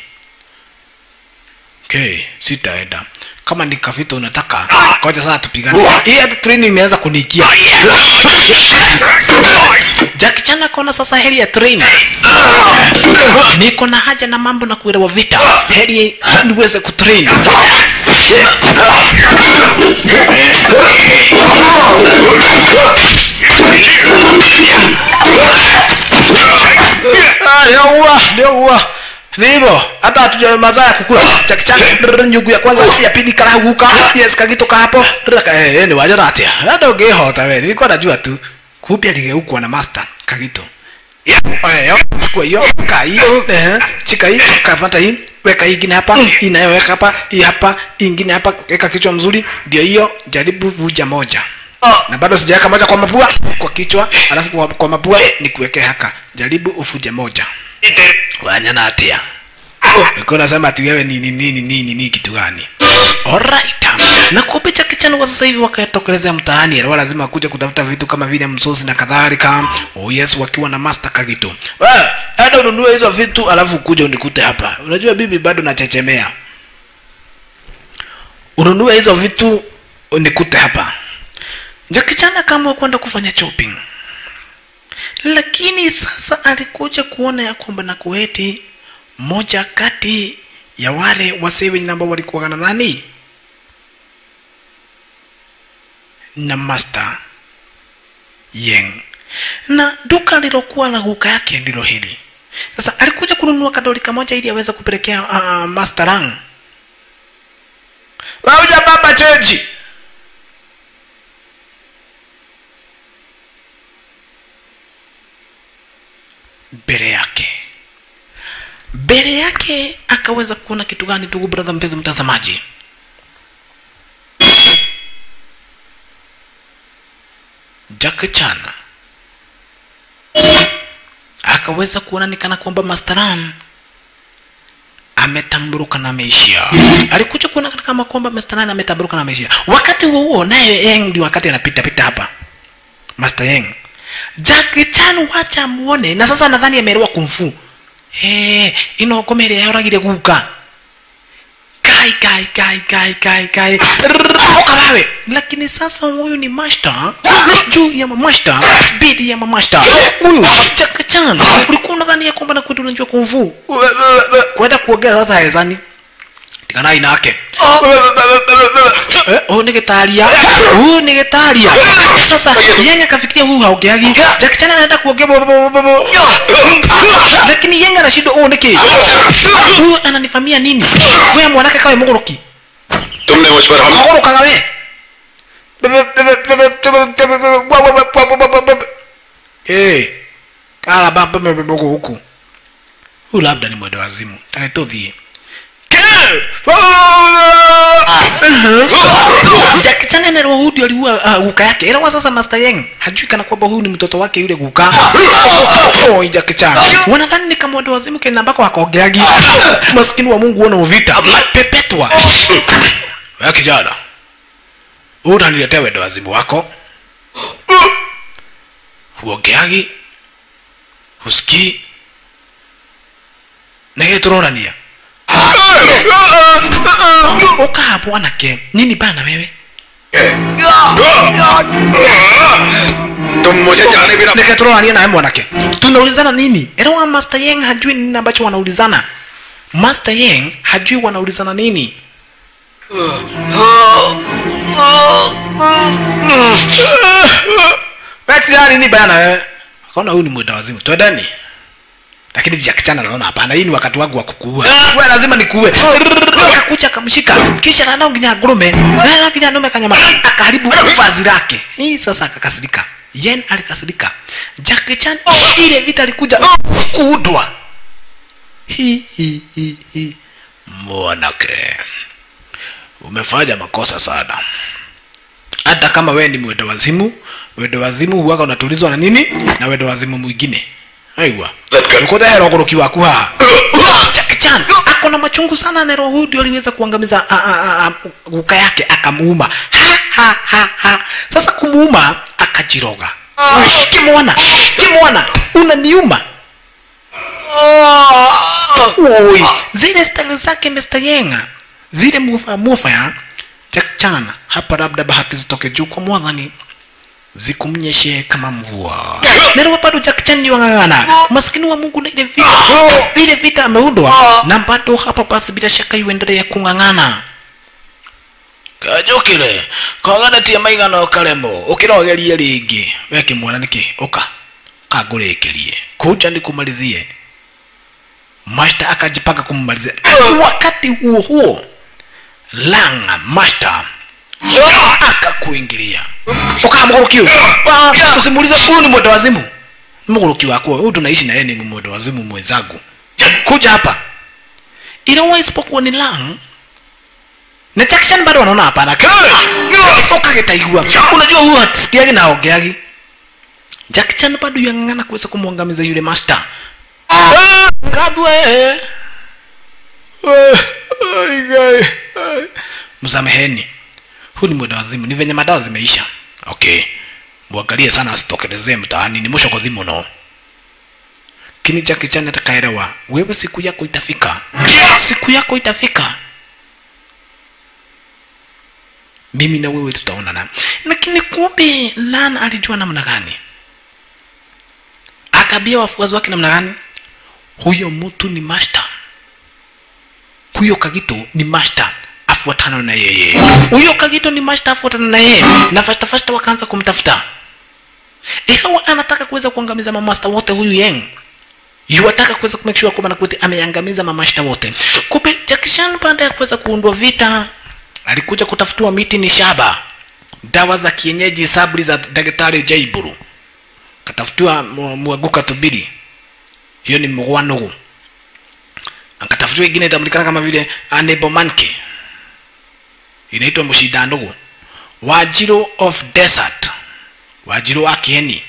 okay sitaenda kama ni kavita unataka koja sasa tupigane hii hata training imeanza kuniikia Jackie Chan akaona sasa heri ya training niko na haja na mambo na kuelewa vita heri niweze kutrain Ah, nioua nioua nivo hata hatuja mazaa ya kukula chakichana nyugu ya kwanza ya pili karahuka yes kagitoka hapo Raka, eh, eh, ni wajora atia hata ungehota we nilikuwa najua tu kumbe aligeukwa na master kagito Oyo, chukua hiyo kaa hii eh, chika hii kapata hii weka hii ingine hapa hii nayo weka hapa hii hapa hii ingine hapa weka kichwa mzuri ndio hiyo jaribu vuja moja na bado sijaweka moja kwa mapua kwa kichwa alafu kwa, kwa mapua ni kuweke haka jaribu ufuje moja wanyana atia ulikuwa unasema ati wewe ni nini nini nini nini kitu gani alright na kumbe cha kichana kwa sasa hivi wakatokelezea mtaani alikuwa lazima kuja kutafuta vitu kama vile msosi na kadhalika oh yes wakiwa na master kagito wewe hata ununue hizo vitu alafu kuja unikute hapa unajua bibi bado nachechemea ununue hizo vitu unikute hapa jakichana kama kwenda kufanya shopping lakini sasa alikuja kuona ya kwamba na kueti moja kati ya wale wasee wenye ambao walikuwa na nani na master yeng na duka lilokuwa na guka yake ndilo hili sasa alikuja kununua kadoli kamoja ili aweze kupelekea uh, master rang wauja baba cheji mbele yake mbele yake akaweza kuona kitu gani ndugu brother mpenzi mtazamaji Jack Chan akaweza kuona ni kana kwamba Masteran ametamburuka na ameishia. Alikuja kuona kama kwamba Masteran ametamburuka na ameishia. Wakati huo huo naye Yeng ndio wakati anapita pita hapa. Master Yeng. Jack Chan wacha muone na sasa nadhani ameelewa kung fu. Eh, ino komere yoragire guka. kai kai kai kai kai kai oka wewe lakini sasa huyu ni master juu ya mamasta bidi ya mamasta huyu chakachan ulikuwa unadhani ya kwamba na kwetu unajua kumvu kwenda kuogea sasa hezani tikana ina yake Eh, huyu ni gitaria huyu ni gitaria sasa yenye akafikiria huyu haogeagi jakichana anaenda kuogea bo- bo- bo- bo- lakini yenye anashindwa huyu niki huyu ananifamia nini wewe mwanake kawe mugoroki तुमने मुझ पर हम kagorokaga we Hey, kala baba mmemogo huku huyu labda ni mwendo wazimu tanetothie jakichan nerwa hudi aliua uh, guka yake ila sasa master yang hajui kana kwamba huyu ni mtoto wake yule guka oi jakichan wanadhani ni kama mwendo wazimu kena ambako akogeagi maskini wa mungu wana uvita pepetwa wewe kijana utaniletea wendo wazimu wako huongeagi husikii negeturorania ukaa mwanake nini bana wewe तुम मुझे जाने बिना negeturorania nawe mwanake tunaulizana nini elewa master yang hajui nini ambacho wanaulizana master yang hajui wanaulizana nini Wewe nini bana wewe? Akaona huyu ni mwenda wazimu. Twendeni. Lakini jakichana naona hapana, hii ni wakati wangu wa kukuua. Wewe lazima nikuue. Akakuja akamshika. Kisha na nao nginya ngurume. Na nginya nume kanyama. Akaharibu vazi lake. Hii sasa akakasirika. Yen alikasirika. Jackie Chan ile vita alikuja kuudwa. Hi hi hi hi. Mwanake. Umefanya makosa sana hata kama wewe ni mwendo wazimu wendo wazimu huwaga unatulizwa na nini na wendo wazimu mwingine aigwa ukudehera ũgũrũki waku haha Jackie Chan ako na machungu sana nero huyu ndio aliweza kuangamiza a, a, a, a, guka yake akamuuma ha, ha, ha, ha. sasa kumuuma akajiroga kimwana kimwana unaniuma Oi, zile style zake Mr. Yenga zile mufa mufa ya Jack Chan hapa labda bahati zitoke juu kwa mwadhani zikumnyeshe kama mvua nero bado Jack Chan ni wang'ang'ana maskini wa Mungu na ile vita ile vita ameundwa na bado hapa basi bila shaka yuendelea kung'ang'ana kajukire koganatie maigana ukaremo ukirogerie ringi weke mwana niki uka kangũrĩkĩrie kuja nikumalizie master akajipanga kummalizia wakati huo huo langa master akakuingilia ukamgoroki huyu Ah, usimuulize huyu ni mwendo wazimu mgoroki wako huyu tunaishi na yeye ni mwendo wazimu mwenzangu kuja hapa ila isipokuwa ni lang na Jackson bado wanaona hapana ukagetaigua unajua huyu hasikiagi na aongeagi Jackson bado yang'ang'ana kuweza kumwangamiza yule master kabwe msameheni huu ni mwenda wazimu ni venye madawa zimeisha okay mwangalie sana asitokelezee mtaani ni mwisho kodhi muno kini chake chani atakaelewa wewe siku yako itafika siku yako itafika mimi na wewe tutaonana lakini kumbe lana alijua namna gani akabia wafuazi wake namna gani huyo mtu ni master huyo kagito ni master afuatana na yeye huyo kagito ni master afuatana na yeye na fasta fasta wakaanza kumtafuta ikawa anataka kuweza kuangamiza mamasta wote huyu yeng yuwataka kuweza kumake sure kwamba nakwete ameangamiza mamasta wote kumbe jakishan baada ya kuweza kuundwa vita alikuja kutafutiwa miti ni shaba dawa za kienyeji sabri za daktari jaiburu katafutiwa mu- mwaguka tubiri hiyo ni mgwanugu akatafutiwa ingine itambulikana kama vile anebomanke inaitwa mshidanugu wajiro of desert wajiro wa kieni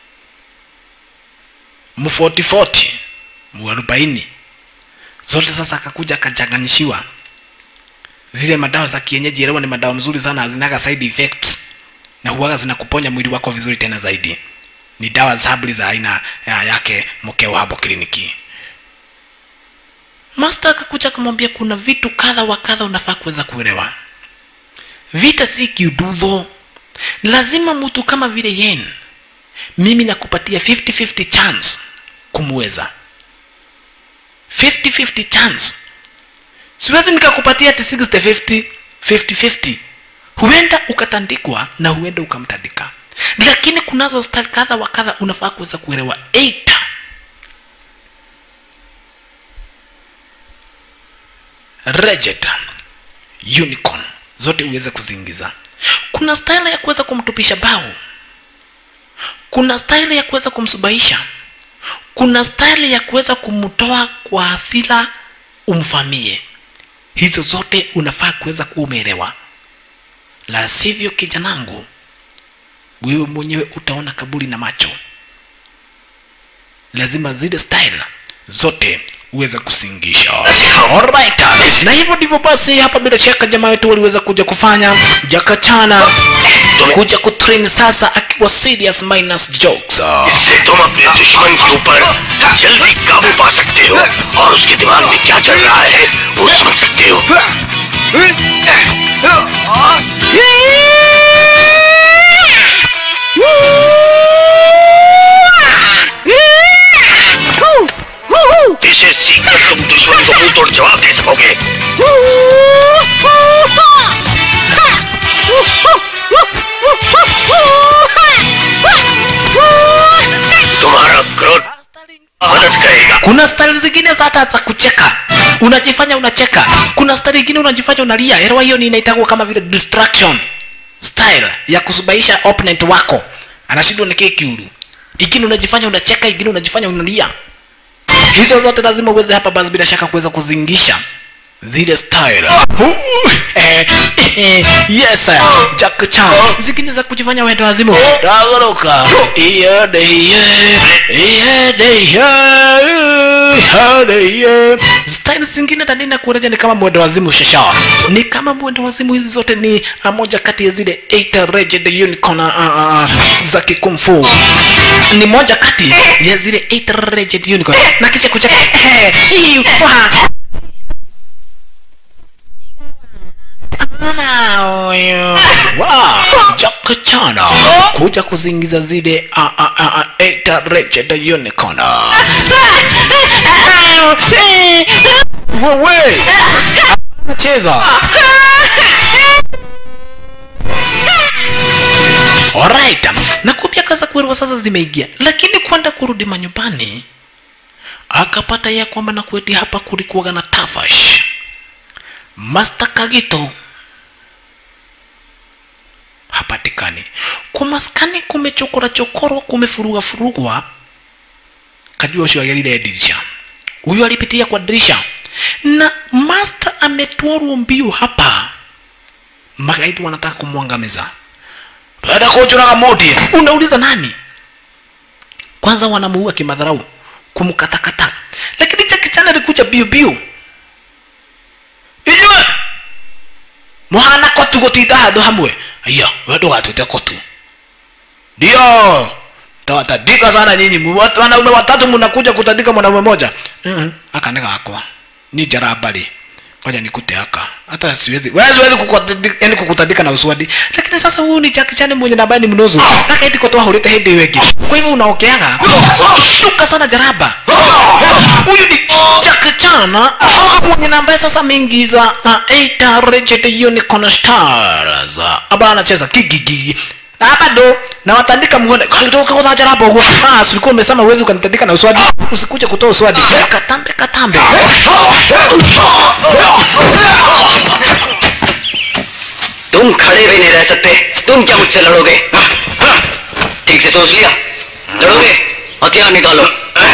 mfotifoti muarobaini zote sasa akakuja akachanganyishiwa zile madawa za kienyeji elewa ni madawa mzuri sana hazinaga side effects na huwaga zinakuponya mwili wako vizuri tena zaidi ni dawa za habli za aina ya yake mkeo hapo kliniki master akakuja akamwambia kuna vitu kadha wa kadha unafaa kuweza kuelewa vita si kiududho lazima mtu kama vile yen mimi nakupatia 50-50 chance kumweza 50-50 chance siwezi nikakupatia ati 60-50 50-50 huenda ukatandikwa na huenda ukamtandika lakini kunazo style kadha wa kadha unafaa kuweza kuelewa eita Reged, unicorn zote uweze kuziingiza kuna style ya kuweza kumtupisha bao kuna style ya kuweza kumsubaisha kuna style ya kuweza kumtoa kwa hasira umfamie hizo zote unafaa kuweza kuwa umeelewa la sivyo kijanangu wewe mwenyewe utaona kaburi na macho lazima zile style zote uweze kusingisha Alright. na hivyo ndivyo basi hapa bila shaka jamaa wetu waliweza kuja kufanya jakachana kuja kutrain sasa akiwa serious minus jokes इससे तुम अपने दुश्मन के ऊपर जल्दी काबू पा सकते हो और उसके दिमाग में क्या चल रहा है वो समझ सकते हो इसे सीख कर तुम दुश्मन को मुंह तोड़ जवाब दे सकोगे तुम्हारा क्रोध मदद करेगा kuna style zingine za hata za kucheka unajifanya unacheka kuna style ingine unajifanya unalia elewa hiyo ni inaitagwa kama vile distraction style ya kusubaisha opponent wako anashindwa nikie kiulu ingine unajifanya unacheka ingine unajifanya unalia hizo zote lazima uweze hapa basi bila shaka kuweza kuzingisha zile style uh, eh, eh, yes Jack Chan zingine za kujifanya wendo wazimu dagoroka iyade iye iyade iye iyade iye style zingine tanina kureja ni kama mwendo wazimu shasha ni kama mwendo wazimu hizi zote ni uh, moja kati ya zile 8 Raged Unicorn uh, uh, za kikumfu ni moja kati ya zile 8 Raged Unicorn na kisha kucheka eh, hii, wah, Wow, Jackie Chan kuja kuzingiza zile a a a a eta Raged Unicorn. Wewe cheza. Alright, na kupia kaza kuerwa sasa zimeingia, lakini kwenda kurudi manyumbani akapata ya kwamba na kweti hapa kulikuwaga na tafash Master Kagito hapatikani. Kumaskani kumechokora chokorwa, kumefuruga furugwa. Kajua usho agerire dirisha, huyu alipitia kwa dirisha na master ametwarwa mbio hapa. Magaidi wanataka kumwangamiza. Baada kuchoraga moti, unauliza nani? Kwanza wanamuua kimadharau, kumkatakata, lakini Jackie Chan alikuja biu biu inywe muhana kotu gutinda handu hamwe aya we ndũgatwĩte kotu ndio tawatandika sana nyinyi Mwa- wanaume watatu mnakuja kutandika mwanaume moja uh-huh. aka nĩ gakwa ni jarabari ngoja nikute aka hata siwezi wewe siwezi kukutandika yani kukutandika na uswadi lakini sasa huyu ni Jackie Chan mwenye na ambaye ni mnozo aka eti kotoa hulete hindi wengi kwa hivyo unaokeaga shuka sana jaraba huyu ni Jackie Chan mwenye na ambaye sasa ameingiza uh, Eight Raged Unicorn Stars ambaye anacheza kigigi na bado na watandika muone kutoka kwa jaraba huko ah silikuwa umesema uwezi ukanitandika na uswadi usikuje kutoa uswadi katambe katambe तुम खड़े भी नहीं रह सकते तुम क्या मुझसे लड़ोगे ठीक से सोच लिया लड़ोगे हथियार निकालो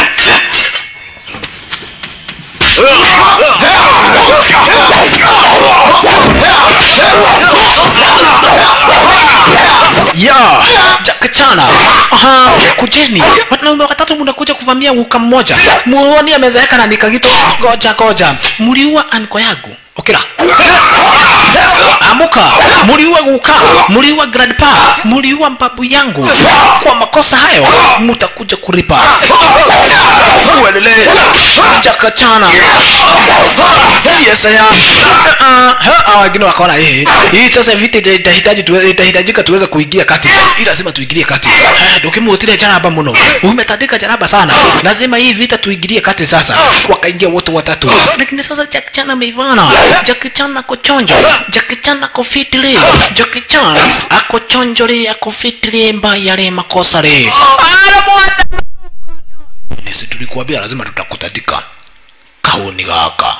ya Jackie Chan aha kujeni wanaume watatu mnakuja kuvamia uka mmoja muoni amezeeka na nikagito goja goja mliua anko yangu okira amuka muliua guka muliua grandpa muliua mbabu yangu kwa makosa hayo mutakuja kulipa uelele chakachana yesaya wengine wakaona hii hii sasa vita ita- itahitaji tuwe- itahitajika tuweze kuingia kati hii lazima tuingilie kati Eh, ndukimutire jaraba muno umetandika jaraba sana lazima hii vita tuingilie kati sasa wakaingia wote watatu lakini sasa Jackie Chan ameivana Jackie Chan ako chonjo Jackie Chan ako fitli Jackie Chan ako chonjo li ako fitli mbaya li makosa li Ara bwana Nisi tulikuambia lazima tutakutandika kauni gaka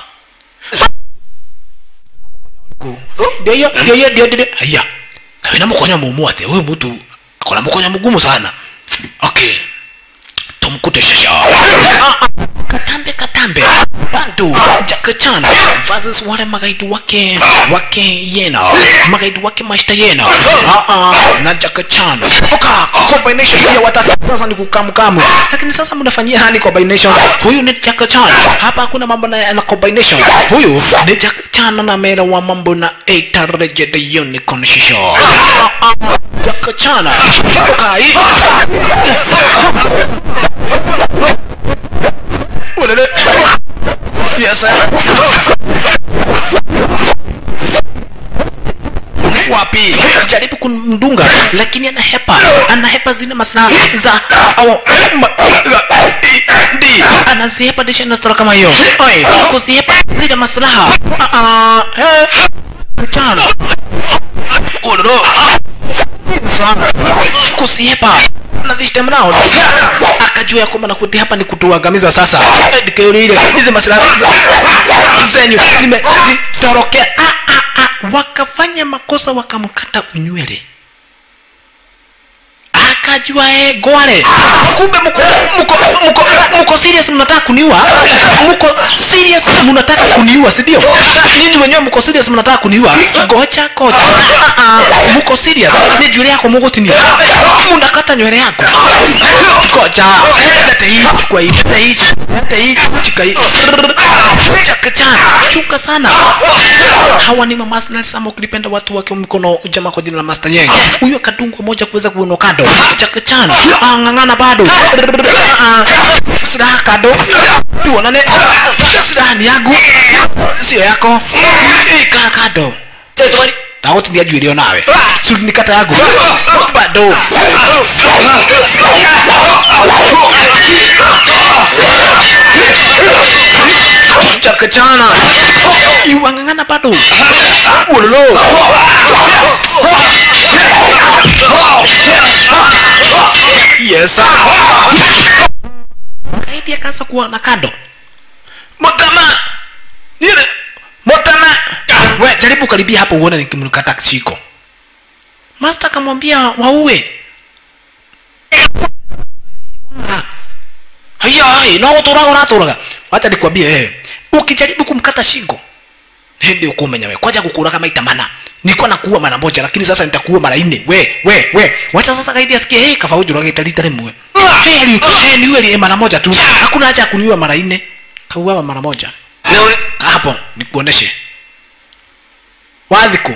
ndio hiyo ndio hiyo ndio ndio haya kawina mkonya mumu ate huyu mtu akona mkonya mgumu sana okay tumkute shasha Ah, ah. katambe katambe bantu Jackie Chan versus wale magaidi wake wake yena magaidi wake mashta yena ah ah na Jackie Chan oka combination ya watatu sasa ni kukamkamu lakini sasa mnafanyia hani combination huyu ni Jackie Chan hapa hakuna mambo na, na combination huyu ni Jackie Chan na mera wa mambo na Eight Legend Unicorn Shisho ah ah Jackie Chan oka hii Ulele. Yes, sir. wapi jaribu kumdunga lakini anahepa anahepa zile maslaha za au ma- i- ndi anazihepa disha nastora kama hiyo oi kuzihepa zile maslaha Ah, ah, eh. mchana ulolo kusihepa na this time round akajua ya kwamba nakuti hapa ni kutuangamiza sasa Eh, nikaulile hizi masilaha za- zenyu nimezitorokea ah, ah, ah. wakafanya makosa wakamkata unywele akajua e gware kumbe mko mko mko mko serious mnataka kuniua mko serious mnataka kuniua si ndio nyinyi wenyewe mko serious mnataka kuniua gocha gocha ah ah mko serious ni nywele yako mugotini mnakata nywele yako gocha leta hii chukua hii leta hii leta hii chika hii chakacha chuka sana hawa ni mamasnal sama ukilipenda watu wake mkono jamaa kwa jina la Master Yang huyo akadungwa moja kuweza kuona kado chakachana angangana bado Ah, ah. silaha kado tuonane silaha ni yangu sio yako ika kado tagotindia njuĩrĩ o nawe sunikata yangu bado chakachana iwang'ang'ana bado ulolo yes kaidi akaanza kuona kado motama yule motama we jaribu karibia hapo uone nikimkata chiko master akamwambia waue haya hai no uturaga uraturaga wacha nikwambie wewe ukijaribu kumkata shingo hindi ukumenya we kwaja kukuraga maita mana nilikuwa nakuua mara moja lakini sasa nitakuua mara nne we we we wacha sasa kaidi asikie hey kafauju rage talita rimwe hey ali hey ni wewe mara moja tu hakuna haja ya kuniua mara nne kauawa mara moja hapo nikuoneshe wadhiku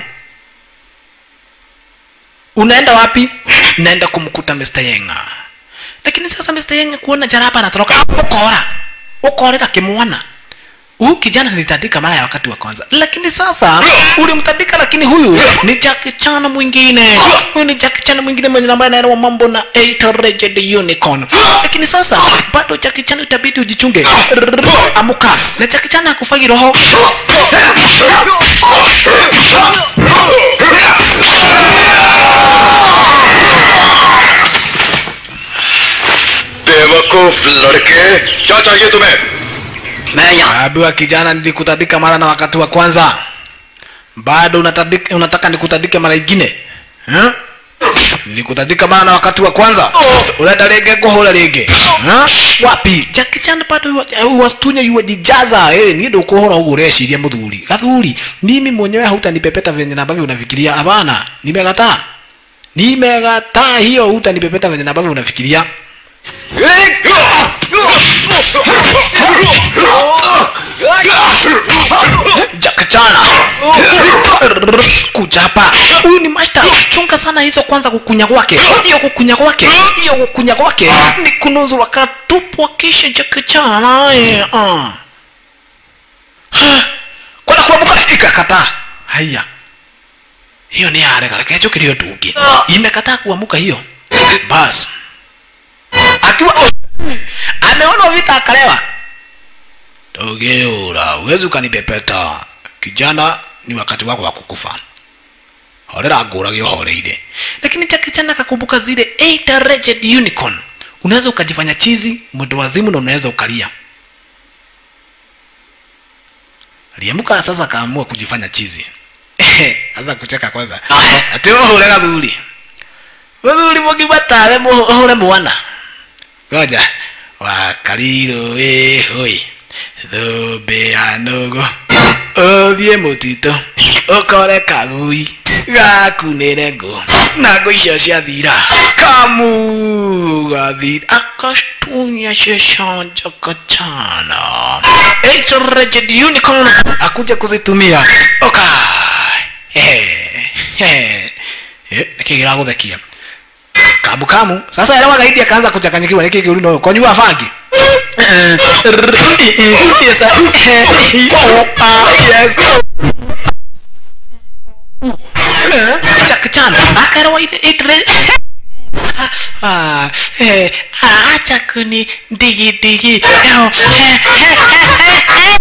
unaenda wapi naenda kumkuta Mr. Yenga lakini sasa Mr. Yenga kuona jaraba anatoroka ukora ukorera kimwana huyu kijana nilitandika mara ya wakati wa kwanza lakini sasa ulimtandika lakini huyu ni Jackie Chan mwingine huyu ni Jackie Chan mwingine mwenye ambaye anaelewa mambo na Eight Legend Unicorn lakini sasa bado Jackie Chan itabidi ujichunge amuka na Jackie Chan hakufagi roho बेवकूफ लड़के क्या चाहिए तुम्हें मैं यहाँ Ambiwa kijana, nilikutandika mara na wakati wa kwanza, bado unatandika, unataka nikutandike mara ingine eh? Nilikutandika mara na wakati wa kwanza, unaenda rege kuhura rege eh? Wapi Jackie Chan bado yu- wastunya yuwajijaza eh, ni ndo kuhura huko ureciria muthuri gathuri, mimi mwenyewe hautanipepeta venye na ambavyo unafikiria. Hapana, nimekataa, nimekataa hiyo, hutanipepeta venye na ambavyo unafikiria. Jackie chana kuja hapa huyu ni master chunga sana hizo kwanza kukunya kwake hiyo kukunya kwake hiyo kukunya kwake ni kunuzura katupwa kisha jakichana eh, ah. Ha, kwenda kuamuka ikakataa haya hiyo ni yarega reke njũkĩrio ndungi imekataa kuamuka hiyo bas akiwa ameona vita akalewa togeura uwezi ukanipepeta kijana ni wakati wako wa kukufa horera ngũrage ũhoreire lakini cha kijana akakumbuka zile eight raged unicorn unaweza ukajifanya chizi mwendo wazimu na unaweza ukalia aliamuka sasa akaamua kujifanya chizi sasa kucheka kwanza ati ũhũre gathuri gathuri mũgimatawe ũhũre mwana ngoja wakariro ĩhũi thũmbĩ ya nũgũ ũthiĩ mũtitũ ũkore kagui gakunĩre ngũ na ngũ icio ciathira kamu gathira akastunya cecanja kachana Eight-Raged unicorn akuja kuzitumia oka nikigiragũthekia kamu kamu sasa elewa gaidi akaanza kuchanganyikiwa niki kiuru no konyua fangi yes sir. oh, ah, yes Jack Chan akaelewa ile ile Ah, eh, ah, acha kuni digi digi Eo, eh, eh, eh, eh,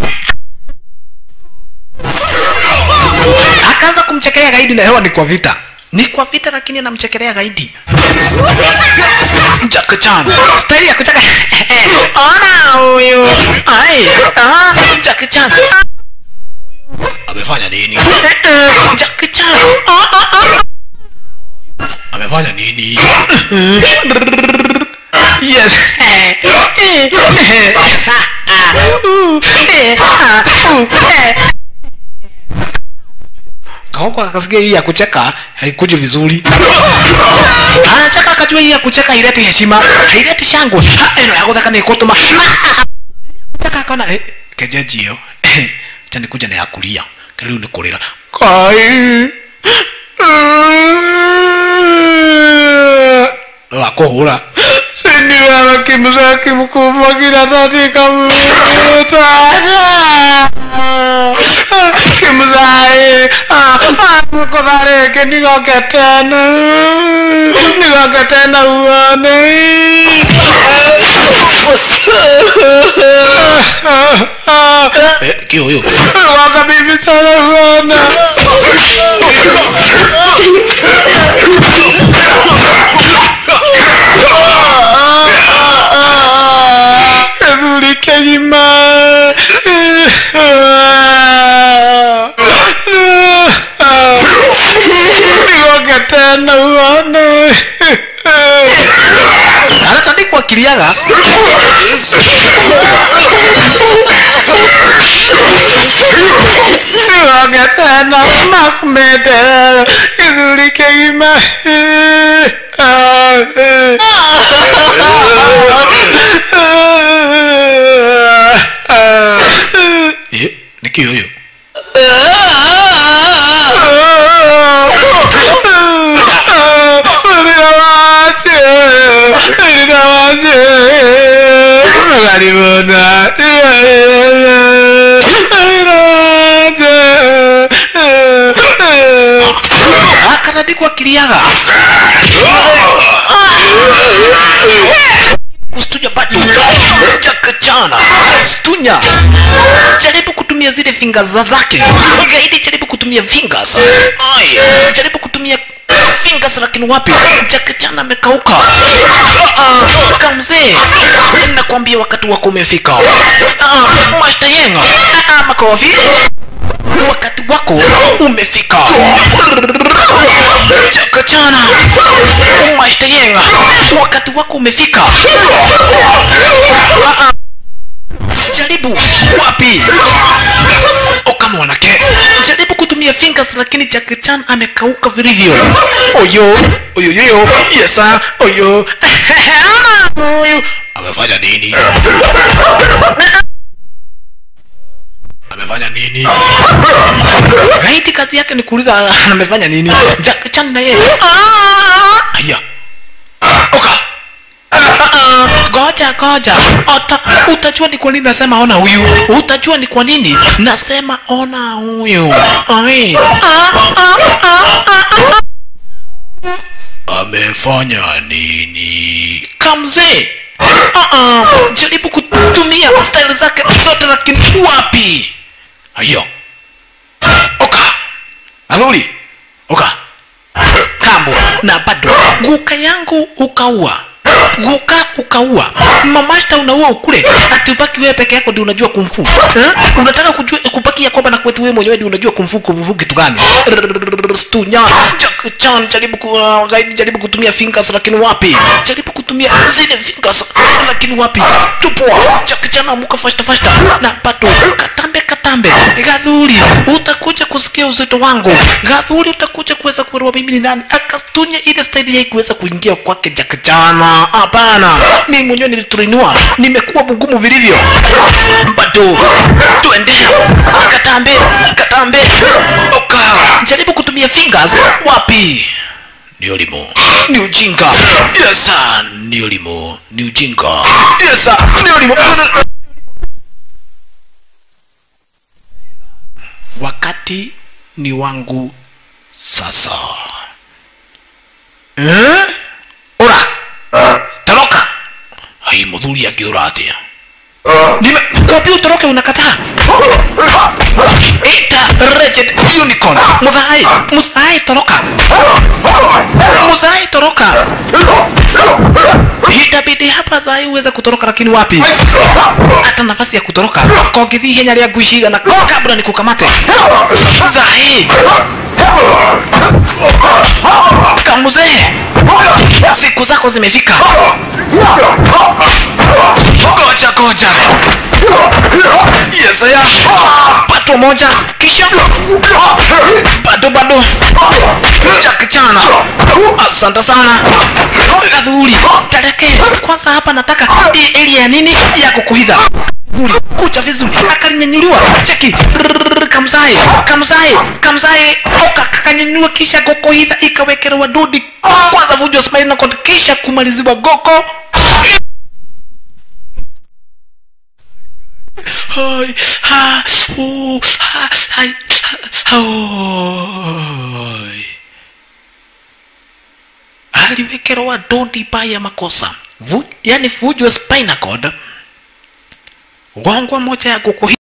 eh. akaanza kumchekelea gaidi na hewa ni kwa vita ni kwa vita lakini anamchekelea gaidi Jack Chan staili ya kucheka ona huyu ai ah Jack Chan ah. amefanya nini Jack Chan ah, ah, ah. amefanya nini yes kaoko akasikia hii ya kucheka haikuji vizuri anacheka akajua hii ya kucheka haileti heshima haileti shangwe Ha, eno ya gutheka nikutuma cheka akona eh, kejeji iyo cha nikuja na ya kulia kariu ni kurira kai wakuhura sindiwala kimza kimkubwa kinatatika mutana kimzae mukutharike nigoke tena nigoke tena uone kiuyu waka bibi sana uona Ezuli kegima nigoke tena uone anatandikwa kiriaga nigoke tena makumete izuli kegima Eh, niki huyu akatandikwa kiriaga kustunya bado chakachana stunya jaribu kutumia zile fingers za zake gaidi jaribu kutumia fingers Ai, jaribu kutumia fingers lakini wapi chakachana amekauka Ah, ah, kamzee nakwambia wakati wako umefika Ah, ah, master yenga Ah, ah, makofi wakati wako umefika chakachana master yenga wakati wako umefika Ah, ah. jaribu wapi okama wanake jaribu kutumia fingers lakini Jackie Chan amekauka vilivyo oyo oyoyoyo yesa oyo oyo amefanya nini amefanya nini gaidi kazi yake ni kuuliza amefanya nini Jack Chan na yeye "Ah!" haya oka Ah, goja goja Ota, utajua ni kwa nini nasema ona huyu utajua ni kwa nini nasema ona huyu Ai. Ah, ah, ah, ah, ah. amefanya nini kamzee uh-uh. jaribu kutumia style zake zote lakini wapi hayo oka adhuli oka kambo na bado guka yangu ukaua guka ukaua mamashta unaua ukule ati ubaki wewe peke yako ndio unajua kumfu eh? unataka kujua kubaki ya kwamba na kwetu wewe mwenyewe ndio unajua kumfu kumfu kitu gani stunya Jack Chan jaribu ku, uh, gaidi jaribu kutumia fingers lakini wapi jaribu kutumia zile fingers lakini wapi tupwa Jack Chan amuka fasta fasta na bado katambe katambe gadhuri utakuja kusikia uzito wangu gadhuri utakuja kuweza kuelewa mimi ni nani akastunya ile staili yake kuweza kuingia kwake Jack Chan hapana mimi mwenyewe niliturinua nimekuwa mgumu vilivyo bado tuende katambe katambe oka jaribu kutumia fingers wapi ni ulimo ni ujinga yes sir. ni ulimo ni ujinga yes sir. ni ulimo wakati ni wangu sasa eh? ora toroka hai muthuri akiura atia nimekwambia utoroke unakataa ita wretched unicorn muthai muthai toroka muthai toroka itabidi hapa zai uweze kutoroka lakini wapi hata nafasi ya kutoroka kongithi henya ria nguishiga na kabla nikukamate zai kamuzee siku zako zimefika goja goja yesaya pato moja kisha bado bado jakichana asante sana gadhuri tareke kwanza hapa nataka hii area ya nini ya kukuhidha Gadhuri, kucha vizuri akalinyanyuliwa cheki Rrrr, kamzae kamzae kamzae oka kakanyanyua kisha gokohidha ikawekelewa dudi kwanza vujwa smile na kod kisha kumaliziwa goko Hai, ha, uh, ha, hai, ha, hai. aliwekerewa dondi baya makosa Vu, yani vujwe spinal cord gongwa moja ya kukuhi